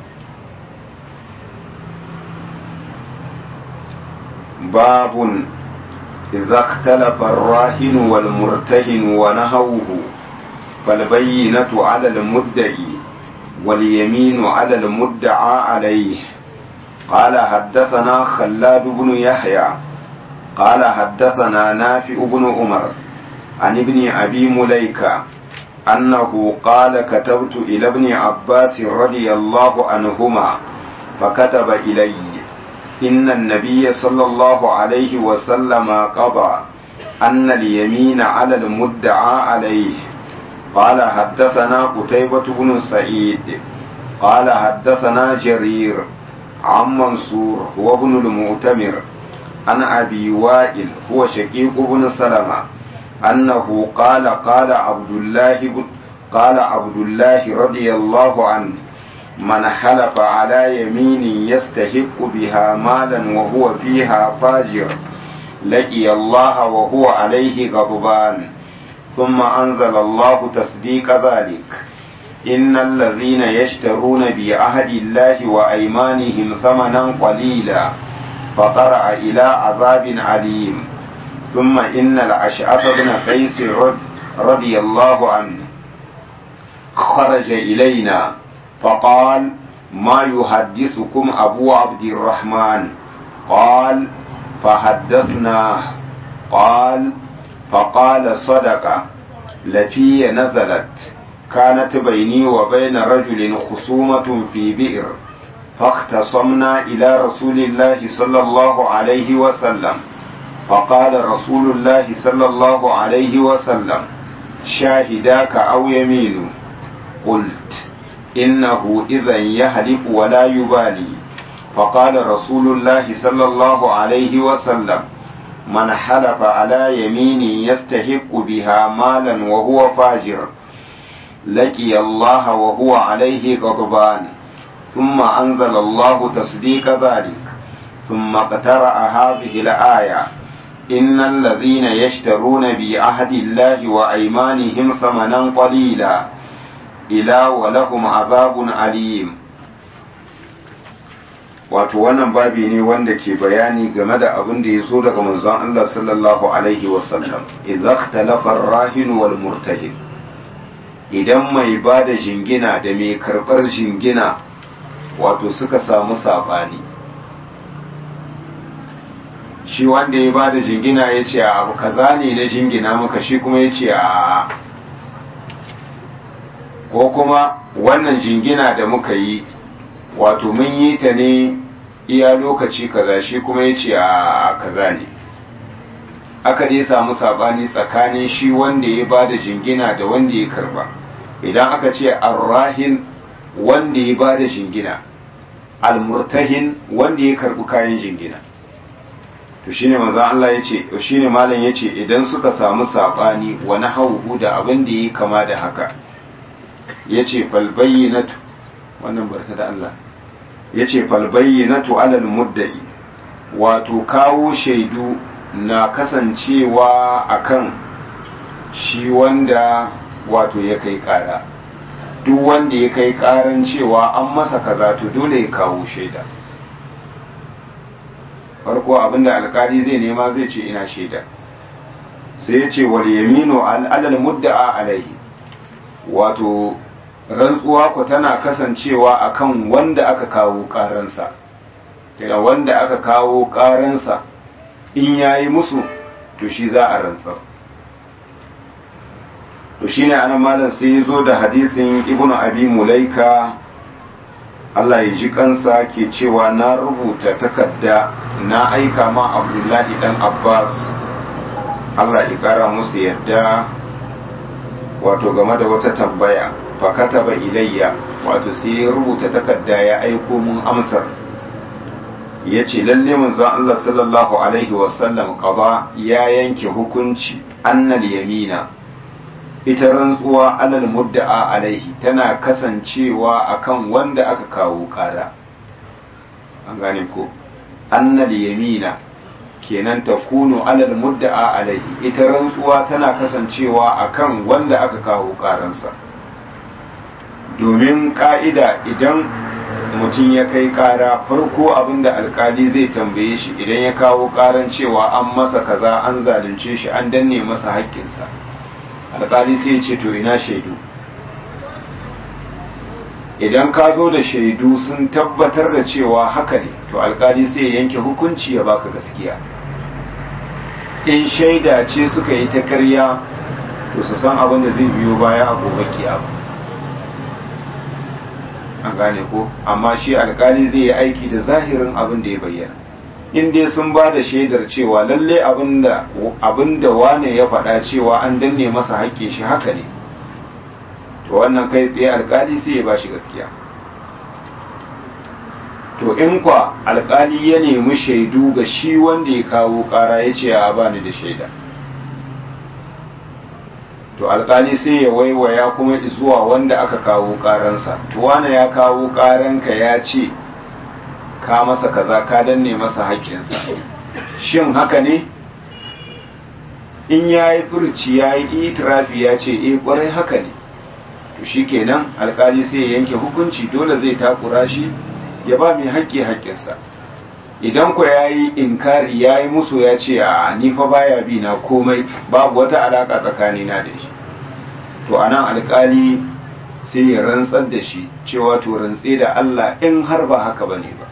babun idza ikhtalafa ar-rahin wal murtahin wa nahawuhu fal bayyinatu 'ala al-mudda'i wal yaminu 'ala al-mudda'a alayhi قال حدثنا خلاد بن يحيى قال حدثنا نافع بن عمر عن ابن أبي مليكة أنه قال كتبت إلى ابن عباس رضي الله عنهما فكتب إلي إن النبي صلى الله عليه وسلم قضى أن اليمين على المدعى عليه قال حدثنا قتيبة بن سعيد قال حدثنا جرير عن منصور هو ابن المؤتمر عن أبي وائل هو شقيق بن سلمة أنه قال قال عبد الله بن قال عبد الله رضي الله عنه من حلف على يمين يستحق بها مالا وهو فيها فاجر لقي الله وهو عليه غضبان ثم أنزل الله تصديق ذلك إن الذين يشترون بعهد الله وأيمانهم ثمنا قليلا فقرأ إلى عذاب عليم ثم إن الأشعث بن قيس رضي الله عنه خرج إلينا فقال ما يحدثكم أبو عبد الرحمن قال فحدثناه قال فقال صدق لفي نزلت كانت بيني وبين رجل خصومة في بئر فاختصمنا إلى رسول الله صلى الله عليه وسلم فقال رسول الله صلى الله عليه وسلم شاهداك أو يمين قلت إنه إذا يهلك ولا يبالي فقال رسول الله صلى الله عليه وسلم من حلف على يمين يستحق بها مالا وهو فاجر لقي الله وهو عليه غضبان ثم أنزل الله تصديق ذلك ثم اقترأ هذه الآية إن الذين يشترون بعهد الله وأيمانهم ثمنا قليلا إلى ولهم عذاب أليم wato wannan babi ne wanda ke bayani game da abin da ya zo daga manzon Allah sallallahu alaihi wasallam idza ikhtalafa ar-rahin wal murtahin idan mai bada jingina da mai karbar jingina wato suka samu sabani shi wanda ya bada jingina ya ce abu kaza ne na jingina maka shi kuma ya ce a ko kuma wannan jingina da muka yi wato mun yi ta ne iya lokaci kaza shi kuma ya ce a kaza ne aka dai samu sabani tsakanin shi wanda ya ba da jingina da wanda ya karba idan aka ce arrahin wanda ya ba da jingina almurtahin wanda ya karbi kayan jingina to shine manzon Allah yace shine malam yace idan suka samu sabani wa nahwu da abin da yake kama da haka yace fal bayyinatu wannan barta da Allah yace fal bayyinatu alal muddai wato kawo shaidu na kasancewa akan shi wanda wato ya kai kara duk wanda ya kai karan cewa an masa kaza to dole ya kawo shaida farko abinda alkali zai nema zai ce ina shaida sai ya ce wal yaminu alal mudda'a alaihi wato rantsuwa ku tana kasancewa akan wanda aka kawo karansa daga wanda aka kawo karansa in yayi musu to shi za a rantsar to shine anan malam sai ya zo da hadisin ibnu abi mulaika Allah ya ji kansa ke cewa na rubuta takarda na aika ma abdullahi dan abbas Allah ya kara musu yadda wato game da wata tambaya fakata ba ilayya wato sai ya rubuta takarda ya aiko mun amsar ya ce lalle manzon Allah sallallahu alaihi wasallam qada ya yanke hukunci annal yamina ita rantsuwa alal mudda'a alaihi tana kasancewa akan wanda aka kawo kara an gane ko annal yamina kenan ta kunu alal mudda'a alaihi ita rantsuwa tana kasancewa akan wanda aka kawo karansa domin ka'ida idan mutum ya kai kara farko abinda alkali zai tambaye shi idan ya kawo karan cewa an masa kaza an zalunce shi an danne masa haƙƙinsa alkali sai ce to ina shaidu idan ka zo da shaidu sun tabbatar da cewa haka ne to alkali sai ya yanke hukunci ya baka gaskiya in shaida ce suka yi ta karya to su san abin da zai biyo baya a gobe kiyama an gane ko amma shi alkali zai yi aiki da zahirin abin da ya bayyana in dai sun ba da shaidar cewa lalle abin da wane ya faɗa cewa an danne masa haƙƙin shi haka ne to wannan kai tsaye alkali sai ya ba shi gaskiya to in kwa alkali ya nemi shaidu ga shi wanda ya kawo ƙara ya ce a bani da shaida to alkali sai ya waiwaya kuma zuwa wanda aka kawo ƙaransa to wane ya kawo ƙaranka ya ce ka masa kaza ka danne masa haƙƙinsa shin haka ne in ya yi furci ya yi itirafi ya ce eh ƙwarai haka ne to shi kenan alkali sai ya yanke hukunci dole zai takura shi ya ba mai haƙƙi haƙƙinsa idan ku ya yi inkari ya yi musu ya ce a ni fa baya bi na komai babu wata alaƙa tsakanina da shi to anan alkali sai ya rantsar da shi cewa to rantse da Allah in har ba haka bane ba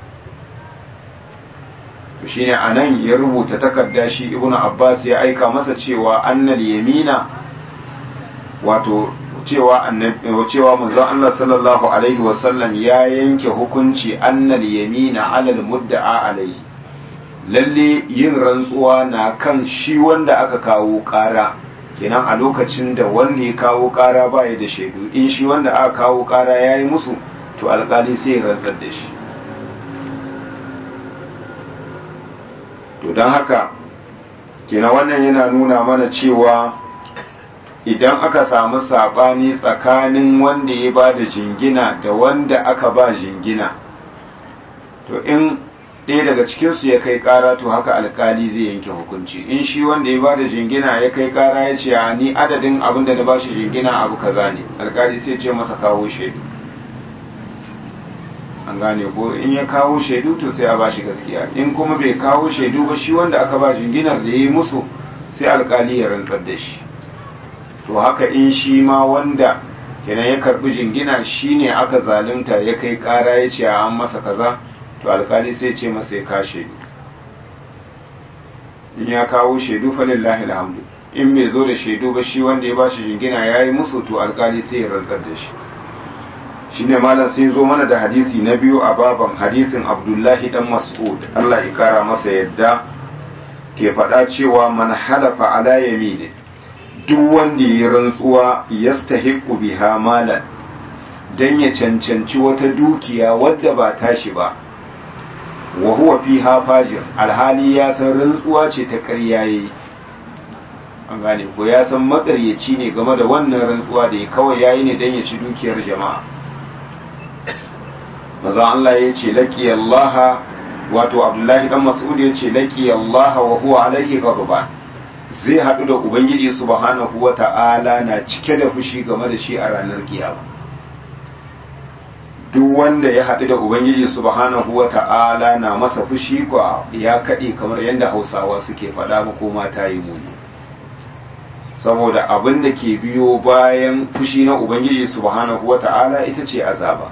shine anan ya rubuta takarda shi ibnu abbas ya aika masa cewa annal yamina wato cewa annabi cewa manzon Allah sallallahu alaihi wasallam ya yanke hukunci annal yamina alal mudda'a alaihi lalle yin rantsuwa na kan shi wanda aka kawo ƙara kenan a lokacin da wanda ya kawo ƙara baya da shaidu in shi wanda aka kawo ƙara ya yi musu to alƙali sai ya rantsar da shi to don haka kenan wannan yana nuna mana cewa idan aka samu saɓani tsakanin wanda ya ba da jingina da wanda aka ba jingina to in ɗaya daga cikinsu ya kai ƙara to haka alkali zai yanke hukunci in shi wanda ya ba da jingina ya kai ƙara ya ce a ni adadin abin da na ba shi jingina abu kaza ne alkali sai ce masa kawo shaidu an gane ko in ya kawo shaidu to sai a ba shi gaskiya in kuma bai kawo shaidu ba shi wanda aka ba jinginar da ya yi musu sai alkali ya rantsar da shi to haka in shi ma wanda kenan ya karbi jingina shine aka zalunta ya kai ƙara ya ce an masa kaza to alkali sai ce masa ya ka shaidu in ya kawo shaidu falillahi alhamdu in bai zo da shaidu ba shi wanda ya ba shi jingina ya yi musu to alkali sai ya rantsar da shi shi ne malam sai zo mana da hadisi na biyu a baban hadisin abdullahi dan mas'ud Allah ya kara masa yadda ke faɗa cewa man halafa ala yamini duk wanda ya rantsuwa yastahiqu biha malan dan ya cancanci wata dukiya wadda ba tashi ba wa huwa fiha fajir alhali ya san rantsuwa ce ta ƙarya yayi an gane ko ya san makaryaci ne game da wannan rantsuwa da ya kawai yayi ne dan ya ci dukiyar jama'a maza Allah ya ce laki Allah wato Abdullahi dan Mas'ud ya ce laki Allah wa huwa alaihi ghadban zai hadu da ubangiji subhanahu wa ta'ala na cike da fushi game da shi a ranar kiyama duk wanda ya hadu da ubangiji subhanahu wa ta'ala na masa fushi kwa ya kade kamar yadda Hausawa suke faɗa ko mata yi muni saboda abin da ke biyo bayan fushi na ubangiji subhanahu wa ta'ala ita ce azaba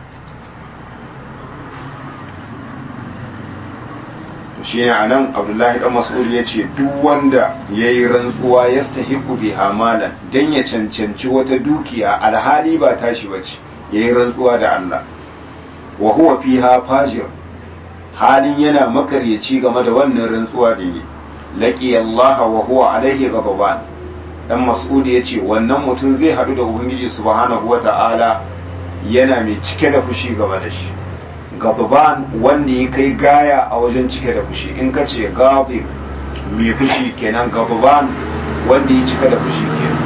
shi ne a nan abdullahi dan mas'ud ya ce duk wanda ya yi rantsuwa ya stahiku bi hamalan don ya cancanci wata dukiya alhali ba tashi ba ce ya yi rantsuwa da Allah wa huwa fiha fajir halin yana makaryaci game da wannan rantsuwa da yi laqi Allah wa huwa alaihi ghadban dan mas'ud ya ce wannan mutum zai hadu da ubangiji subhanahu wata'ala yana mai cike da fushi game da shi gaban wanda ya kai gaya a wajen cike da fushi in ka ce gabi mai fushi kenan gaban wanda ya cika da fushi kenan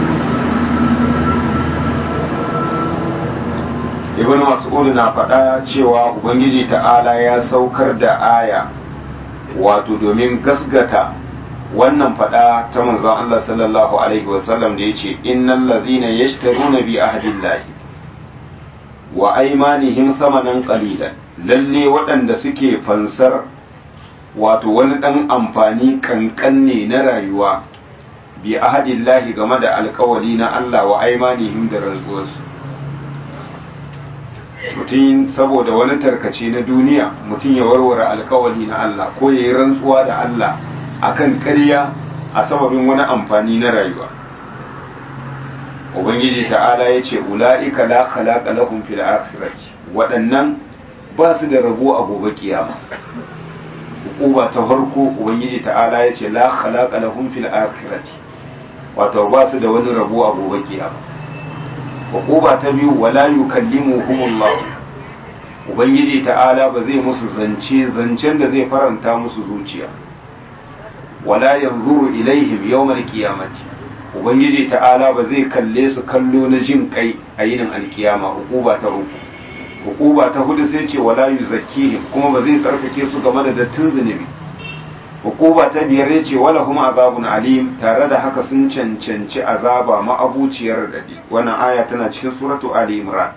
ibn mas'ud na faɗa cewa ubangiji ta'ala ya saukar da aya wato domin gasgata wannan faɗa ta manzon Allah sallallahu alaihi wasallam da yace innal ladhina yashtaruna bi ahdillahi wa aimanihim samanan qalilan lalle waɗanda suke fansar wato wani ɗan amfani kankan ne na rayuwa bi ahadillahi game da alkawali na Allah wa aimanihim da rantsuwarsu mutum saboda wani tarkace na duniya mutum ya warware alkawali na Allah ko ya yi rantsuwa da Allah akan ƙarya a sababin wani amfani na rayuwa ubangiji ta'ala ya ce ula'ika la khalaqa lahum fil akhirati waɗannan ba su da rabo a gobe kiyama hukuma ta farko ubangiji ta'ala ya ce la khalaqa lahum fil akhirati wato ba su da wani rabo a gobe kiyama hukuma ta biyu wala yukallimuhumullah ubangiji ta'ala ba zai musu zance zancen da zai faranta musu zuciya wala yanzuru ilaihim yawmal qiyamati ubangiji ta'ala ba zai kalle su kallo na jin kai a yinin alkiyama hukuba ta uku hukuba ta hudu sai ce wala yuzakkihim kuma ba zai tsarkake su game da dattin zunubi hukuba ta biyar ya ce wala kuma azabun alim tare da haka sun cancanci azaba ma'abuciyar dadi wannan aya tana cikin suratu ali imran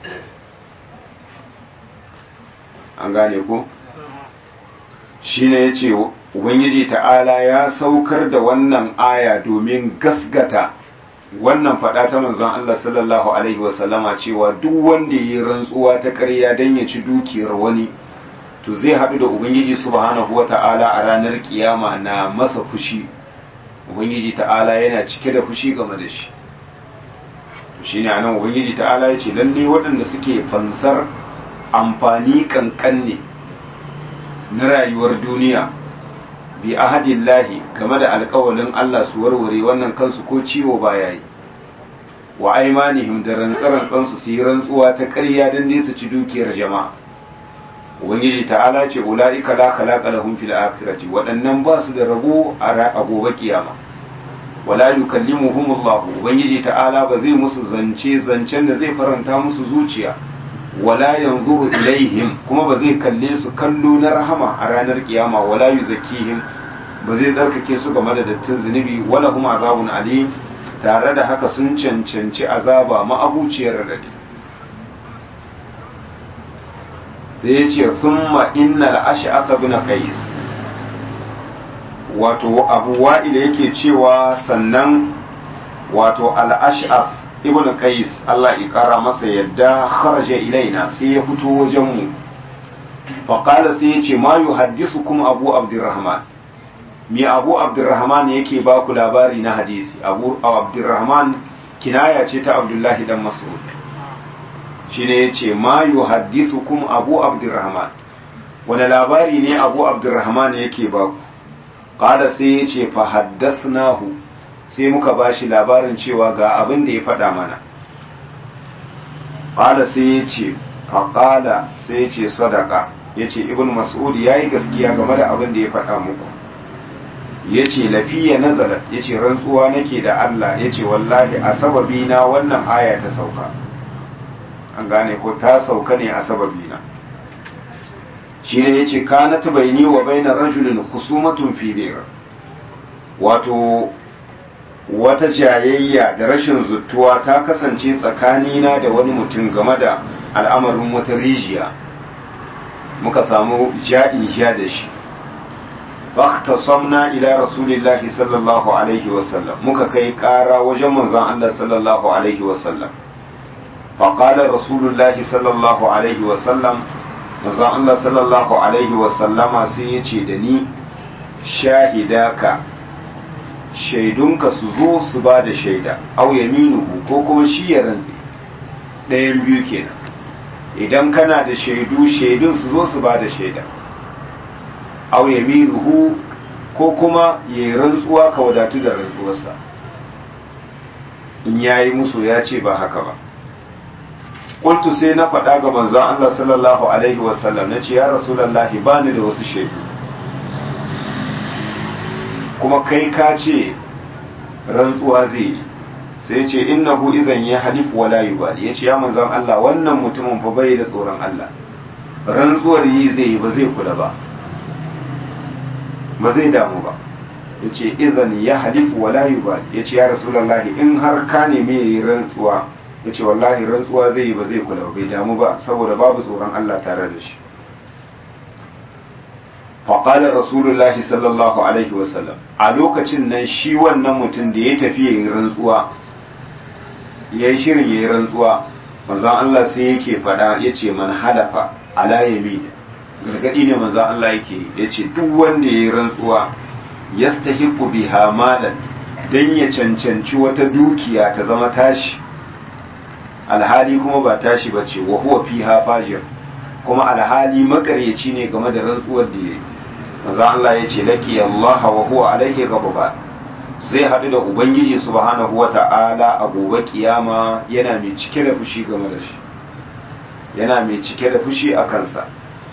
an gane ko shine yace ubangiji ta'ala ya saukar da wannan aya domin gasgata wannan faɗa ta manzon Allah sallallahu alaihi wasallama cewa duk wanda yi rantsuwa ta ƙarya don ya ci dukiyar wani to zai haɗu da ubangiji subhanahu wata'ala a ranar kiyama na masa fushi ubangiji ta'ala yana cike da fushi game da shi shi ne anan ubangiji ta'ala ya ce lalle waɗanda suke fansar amfani kankan ne na rayuwar duniya bi ahadillahi game da alkawalin Allah su warware wannan kansu ko ciwo baya yi wa aimanihim da rantsarantsansu su yi rantsuwa ta ƙarya don dai su ci dukiyar jama'a ubangiji ta'ala ce ula'ika la khalaqa lahum fil akhirati waɗannan ba su da rabo a gobe kiyama wala yukallimuhum Allah ubangiji ta'ala ba zai musu zance zancen da zai faranta musu zuciya wala yanzuru ilaihim kuma ba zai kalle su kallo na rahama a ranar kiyama wala yuzakkihim ba zai tsarkake su game da dattin zunubi wala kuma azabun alim tare da haka sun cancanci azaba ma'abuciyar radadi sai ya ce thumma innal ash'ath bin qais wato abu wa'ila yake cewa sannan wato al-ash'ath ibn qais Allah ya kara masa yadda kharaja ilaina sai ya fito wajen mu fa qala sai ya ce ma yuhaddisukum abu abdurrahman mi abu abdurrahman yake ba ku labari na hadisi abu abdurrahman kinaya ce ta abdullahi dan mas'ud shine yace ma yuhaddisukum abu abdurrahman wani labari ne abu abdurrahman yake ba ku qala sai yace fa haddathnahu sai muka bashi labarin cewa ga abin da ya faɗa mana qala sai yace fa qala sai yace sadaka yace ibnu mas'ud yayi gaskiya game da abin da ya faɗa muku ya ce lafiya nazarat ya ce rantsuwa nake da Allah ya ce wallahi a sababi na wannan aya ta sauka an gane ko ta sauka ne a sababi na shi ne ya ce kana ta bayani wa baina rajulin husumatun fibir wato wata jayayya da rashin zuttuwa ta kasance tsakanina da wani mutum game da al'amarin wata rijiya muka samu ja'in ja da shi فاختصمنا إلى رسول الله صلى الله عليه وسلم muka kai ƙara wajen manzon Allah sallallahu alaihi wasallam فقال رسول الله صلى الله عليه وسلم manzon Allah sallallahu alaihi wasallama sai ya ce da ni shahidaka shaidunka su zo su ba da shaida au yaminuhu ko kuma shi ya rantse ɗayan biyu kenan idan kana da shaidu shaidun su zo su ba da shaida aw yaminuhu ko kuma ya rantsuwa ka wadatu da rantsuwarsa in yayi musu ya ce ba haka ba kuntu sai na faɗa ga manzon Allah sallallahu alaihi wasallam nace ya rasulullahi bani da wasu shaidu kuma kai ka ce rantsuwa zai yi sai ce innahu idan ya halifu wala yubali yace ya manzon Allah wannan mutumin fa bai da tsoron Allah rantsuwar yi zai yi ba zai kula ba ba zai damu ba ya ce izan ya halifu wa layu ba ya ce ya rasulallahi in har ka nemi ya yi rantsuwa ya ce wallahi rantsuwa zai yi ba zai kula bai damu ba saboda babu tsoron Allah tare da shi faƙalar rasulullahi sallallahu alaihi wasallam a lokacin nan shi wannan mutum da ya tafi ya yi rantsuwa ya yi shirin ya yi rantsuwa manzan Allah sai yake faɗa ya ce man halafa ala yamin gargadi ne manzo Allah yake ya ce duk wanda ya yi rantsuwa yastahiqu biha malan dan ya cancanci wata dukiya ta zama tashi alhali kuma ba tashi ba ce wa huwa fiha fajir kuma alhali makaryaci ne game da rantsuwar da yayi manzo Allah ya ce laki Allah wa huwa alaihi ghadban sai haɗu da ubangiji subhanahu wata'ala a gobe kiyama yana mai cike da fushi game da shi yana mai cike da fushi a kansa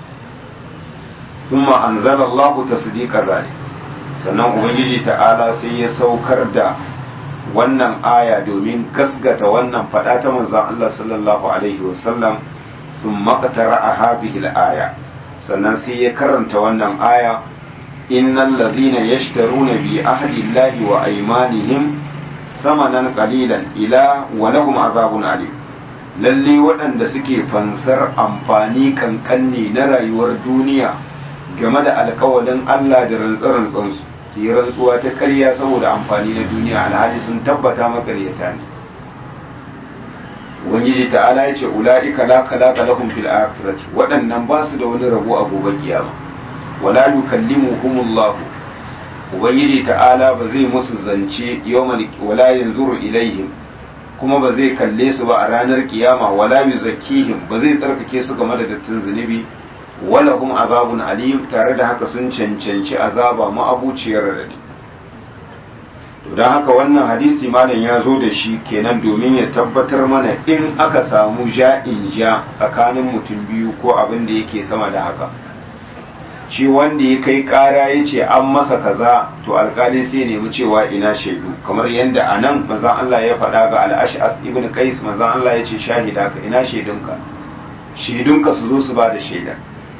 ثم أنزل الله تصديق ذلك sannan ubangiji ta'ala sai ya saukar da wannan aya domin gasgata wannan fada ta manzon Allah sallallahu alaihi wasallam sun makatara a hadhihi aya sannan sai ya karanta wannan aya innal ladhina yashtaruna bi ahdi llahi wa aymanihim samanan qalilan ila wa lahum azabun alim lalle waɗanda suke fansar amfani kankanne na rayuwar duniya game da alkawalin Allah da rantsarantsansu su yi rantsuwa ta ƙarya saboda amfani na duniya alhali sun tabbata makaryata ne ubangiji ta'ala ya ce ula'ika la khalaqa lahum fil akhirati waɗannan ba su da wani rabo a gobe kiyama wala yukallimuhumullah ubangiji ta'ala ba zai musu zance yawmal wala yanzuru ilaihim kuma ba zai kalle su ba a ranar kiyama wala yuzakkihim ba zai tsarkake su game da dattin zunubi walahum azabun alim tare da haka sun cancanci azaba ma'abuciyar radadi to don haka wannan hadisi malam ya zo da shi kenan domin ya tabbatar mana in aka samu ja'in ja tsakanin mutum biyu ko abin da yake sama da haka shi wanda ya kai kara ya ce an masa kaza to alkali sai nemi cewa ina shaidu kamar yadda a nan mazan Allah ya faɗa ga al'ash'as ibn qais mazan Allah ya ce shahida ka ina shaidunka shaidunka su zo su ba da shaida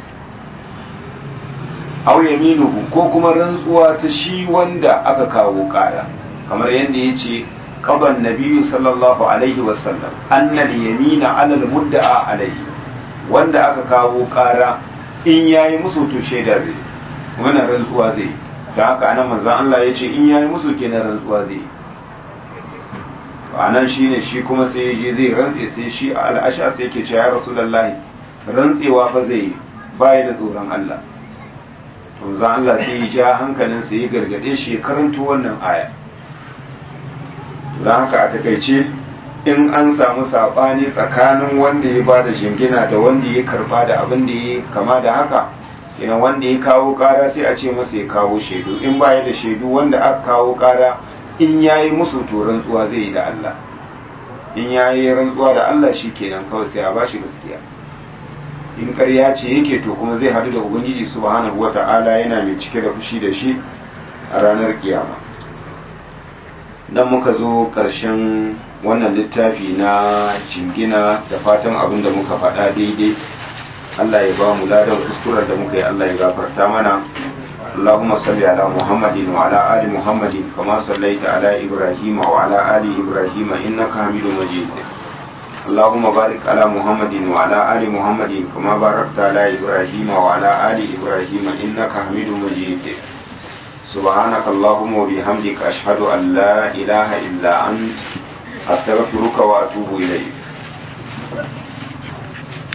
aw yaminuhu ko kuma rantsuwa ta shi wanda aka kawo kara kamar yadda ya ce qadan nabiyyu sallallahu alaihi wasallam anna yamina ala al-mudda'a alaihi wanda aka kawo kara in yayi musu to shaida zai wannan rantsuwa zai da haka anan manzon Allah ya ce in yayi musu kenan rantsuwa zai anan shine shi kuma sai ya je zai rantse sai shi al-ashas yake cewa ya rasulullahi rantsewa fa zai baya da tsoron Allah to za Allah sai ya ja hankalin sai ya gargade shi ya karanto wannan aya don haka a takaice in an samu sabani tsakanin wanda ya ba da jingina da wanda ya karba da abin da ya kama da haka ina wanda ya kawo kara sai a ce masa ya kawo shaidu in baya da shaidu wanda aka kawo kara in yayi musu to rantsuwa zai yi da Allah in yayi rantsuwa da Allah shi kenan kawai sai a bashi gaskiya in ƙarya ce yake to kuma zai hadu da ubangiji subhanahu wata'ala yana mai cike da fushi da shi a ranar kiyama dan muka zo ƙarshen wannan littafi na jingina da fatan abin da muka faɗa daidai Allah ya ba mu ladan kuskuren da muka yi Allah ya gafarta mana اللهم صل على محمد وعلى آل محمد كما صليت على إبراهيم وعلى آل إبراهيم إنك حميد مجيد اللهم بارك على محمد وعلى آل محمد كما باركت على إبراهيم وعلى آل إبراهيم إنك حميد مجيد سبحانك اللهم وبحمدك أشهد أن لا إله إلا أنت أستغفرك وأتوب إليك